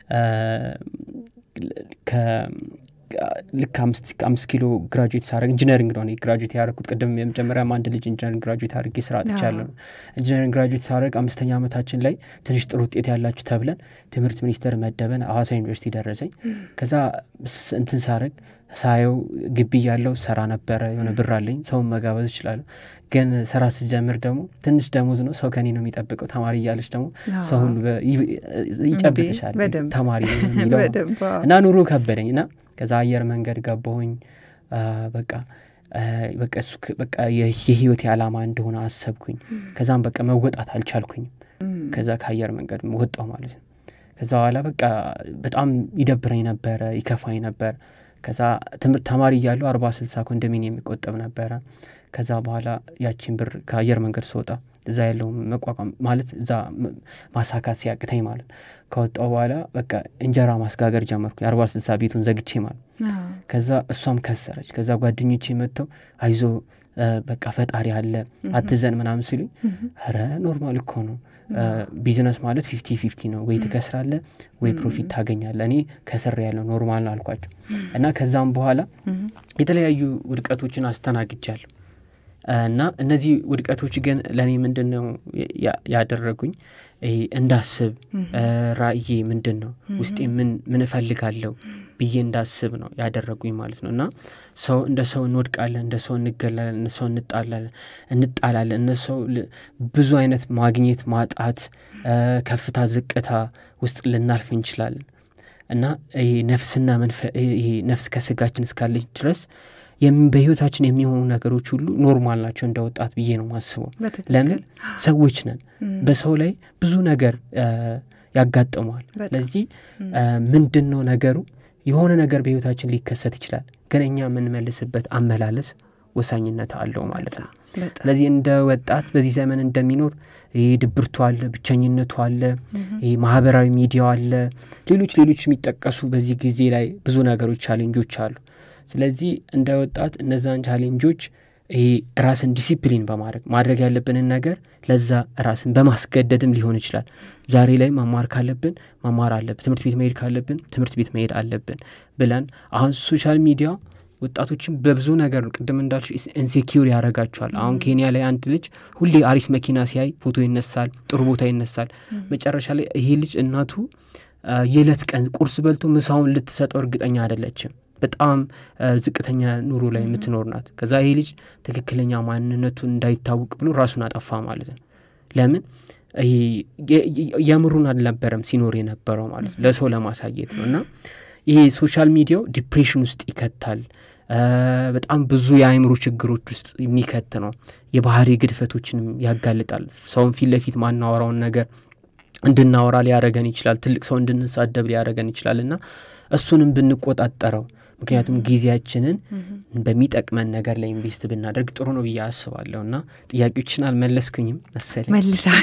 ልክ አምስት ኪሎ ግራጁዌት ሳረግ ኢንጂነሪንግ ነው ግራጁዌት ያደረግኩት ቅድም የመጀመሪያም አንድ ልጅ ኢንጂነሪንግ ግራጁዌት አድርጌ ስራ አጥቻለሁ ኢንጂነሪንግ ግራጁዌት ሳረግ አምስተኛ ዓመታችን ላይ ትንሽ ጥሩ ውጤት ያላችሁ ተብለን ትምህርት ሚኒስቴር መደበን ሐዋሳ ዩኒቨርሲቲ ደረሰኝ ከዛ እንትን ሳረግ ሳየው ግቢ ያለው ሰራ ነበረ የሆነ ብር አለኝ ሰውን መጋበዝ እችላለሁ ግን ስራ ስጀምር ደግሞ ትንሽ ደሞዝ ነው ሰው ከኔ ነው የሚጠብቀው ተማሪ እያለች ደግሞ ሰው ሁሉ ይጨብጥሻል ተማሪ የሚለው እና ኑሮ ከበደኝ እና ከዛ አየር መንገድ ገባሁኝ በቃ በቃ እሱ በቃ የህይወት የዓላማ እንደሆነ አሰብኩኝ ከዛም በቃ መወጣት አልቻልኩኝም ከዛ ከአየር መንገድ ወጣው ማለት ነው ከዛ በኋላ በቃ በጣም ይደብረኝ ነበረ ይከፋኝ ነበር ከዛ ትምህርት ተማሪ እያለሁ አርባ ስልሳ ኮንዶሚኒየም የሚቆጠብ ነበረ ከዛ በኋላ ያቺን ብር ከአየር መንገድ ስወጣ እዛ ያለው መቋቋም ማለት እዛ ማሳካት ሲያቅተኝ ማለት ከወጣው በኋላ በቃ እንጀራ ማስጋገር ጀመርኩ የአርባ ስልሳ ቤቱን ዘግቼ ማለት ከዛ እሷም ከሰረች ከዛ ጓደኞቼ መጥተው አይዞ በቃ ፈጣሪ አለ አትዘን ምናምን ሲሉኝ ረ ኖርማል እኮ ነው ቢዝነስ ማለት ፊፍቲ ፊፍቲ ነው ወይ ትከስራለ ወይ ፕሮፊት ታገኛለ እኔ ከስር ያለው ኖርማል ነው አልኳቸው እና ከዛም በኋላ የተለያዩ ውድቀቶችን አስተናግጃለሁ እና እነዚህ ውድቀቶች ግን ለእኔ ምንድን ነው ያደረጉኝ እንዳስብ ራእዬ ምንድን ነው ውስጤ ምን እፈልጋለሁ ብዬ እንዳስብ ነው ያደረጉኝ ማለት ነው እና ሰው እንደ ሰው እንወድቃለን እንደ ሰው እንገላለን እንደ ሰው እንጣላለን እንጣላለን እነ ሰው ብዙ አይነት ማግኘት ማጣት ከፍታ ዝቅታ ውስጥ ልናልፍ እንችላለን እና ነፍስና ይሄ ነፍስ ከስጋችን እስካለች ድረስ በህይወታችን የሚሆኑ ነገሮች ሁሉ ኖርማል ናቸው እንደ ወጣት ብዬ ነው ማስበው ለምን ሰዎች ነን በሰው ላይ ብዙ ነገር ያጋጥመዋል ስለዚህ ምንድን ነው ነገሩ የሆነ ነገር በህይወታችን ሊከሰት ይችላል ግን እኛ የምንመልስበት አመላለስ ወሳኝነት አለው ማለት ነው ስለዚህ እንደ ወጣት በዚህ ዘመን እንደሚኖር ይህ ድብርቱ አለ ብቸኝነቱ አለ ይህ ማህበራዊ ሚዲያው አለ ሌሎች ሌሎች የሚጠቀሱ በዚህ ጊዜ ላይ ብዙ ነገሮች ቻሌንጆች አሉ ስለዚህ እንደ ወጣት እነዛን ቻሌንጆች ይሄ ራስን ዲሲፕሊን በማድረግ ማድረግ ያለብንን ነገር ለዛ ራስን በማስገደድም ሊሆን ይችላል ዛሬ ላይ መማር ካለብን መማር አለብን ትምህርት ቤት መሄድ ካለብን ትምህርት ቤት መሄድ አለብን ብለን አሁን ሶሻል ሚዲያ ወጣቶችን በብዙ ነገር ቅድም እንዳልሽ ኢንሴኪር ያደረጋቸዋል አሁን ኬንያ ላይ አንድ ልጅ ሁሌ አሪፍ መኪና ሲያይ ፎቶ ይነሳል ጥሩ ቦታ ይነሳል መጨረሻ ላይ ይሄ ልጅ እናቱ የዕለት ቀን ቁርስ በልቶ ምሳውን ልትሰጠው እርግጠኛ አይደለችም በጣም ዝቅተኛ ኑሮ ላይ የምትኖር ናት ከዛ ይሄ ልጅ ትክክለኛ ማንነቱን እንዳይታወቅ ብሎ ራሱን አጠፋ ማለት ነው ለምን የምሩን አልነበረም ሲኖር የነበረው ማለት ነው ለሰው ለማሳየት ነው እና ይሄ ሶሻል ሚዲያው ዲፕሬሽን ውስጥ ይከታል በጣም ብዙ የአእምሮ ችግሮች ውስጥ የሚከት ነው የባህሪ ግድፈቶችንም ያጋልጣል ሰውን ፊት ለፊት ማናወራውን ነገር እንድናወራ ሊያደረገን ይችላል ትልቅ ሰው እንድንሳደብ ሊያደረገን ይችላል እና እሱንም ብንቆጣጠረው ምክንያቱም ጊዜያችንን በሚጠቅመን ነገር ላይ ኢንቨስት ብናደርግ ጥሩ ነው ብዬ አስባለሁ እና ጥያቄዎችን አልመለስኩኝም መሰለኝ መልሳል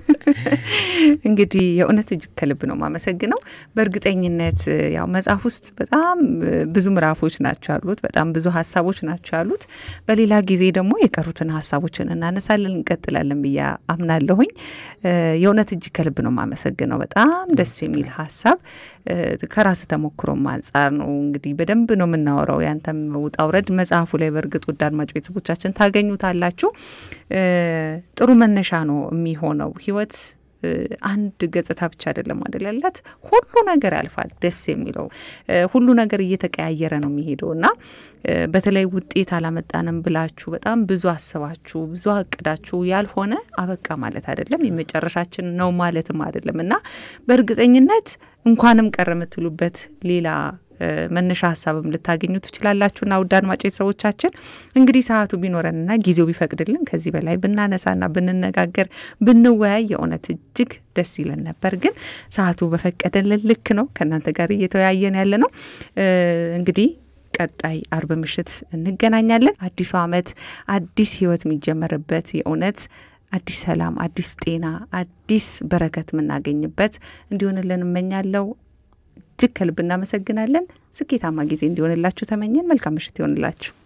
እንግዲህ የእውነት እጅግ ከልብ ነው ማመሰግነው በእርግጠኝነት ያው መጽሐፍ ውስጥ በጣም ብዙ ምዕራፎች ናቸው ያሉት በጣም ብዙ ሀሳቦች ናቸው ያሉት በሌላ ጊዜ ደግሞ የቀሩትን ሀሳቦችን እናነሳለን እንቀጥላለን ብዬ አምናለሁኝ የእውነት እጅግ ከልብ ነው ማመሰግነው በጣም ደስ የሚል ሀሳብ ከራስ ተሞክሮም አንጻር ነው እንግዲህ በደንብ ነው የምናወራው ያንተም ውጣ ውረድ መጽሐፉ ላይ በእርግጥ ውድ አድማጭ ቤተሰቦቻችን ታገኙታላችሁ ጥሩ መነሻ ነው የሚሆነው ህይወት አንድ ገጽታ ብቻ አይደለም አይደል ያላት፣ ሁሉ ነገር ያልፋል። ደስ የሚለው ሁሉ ነገር እየተቀያየረ ነው የሚሄደው እና በተለይ ውጤት አላመጣንም ብላችሁ በጣም ብዙ አስባችሁ ብዙ አቅዳችሁ ያልሆነ አበቃ ማለት አይደለም፣ የመጨረሻችን ነው ማለትም አይደለም እና በእርግጠኝነት እንኳንም ቀረ የምትሉበት ሌላ መነሻ ሀሳብም ልታገኙ ትችላላችሁና ውድ አድማጭ ቤተሰቦቻችን እንግዲህ ሰዓቱ ቢኖረንና ጊዜው ቢፈቅድልን ከዚህ በላይ ብናነሳና ብንነጋገር ብንወያይ የእውነት እጅግ ደስ ይለን ነበር። ግን ሰዓቱ በፈቀደልን ልክ ነው ከእናንተ ጋር እየተወያየን ያለ ነው እንግዲህ ቀጣይ አርብ ምሽት እንገናኛለን። አዲሱ ዓመት አዲስ ህይወት የሚጀመርበት የእውነት አዲስ ሰላም፣ አዲስ ጤና፣ አዲስ በረከት የምናገኝበት እንዲሆንልን እመኛለሁ። እጅግ ከልብ እናመሰግናለን። ስኬታማ ጊዜ እንዲሆንላችሁ ተመኘን። መልካም ምሽት ይሆንላችሁ።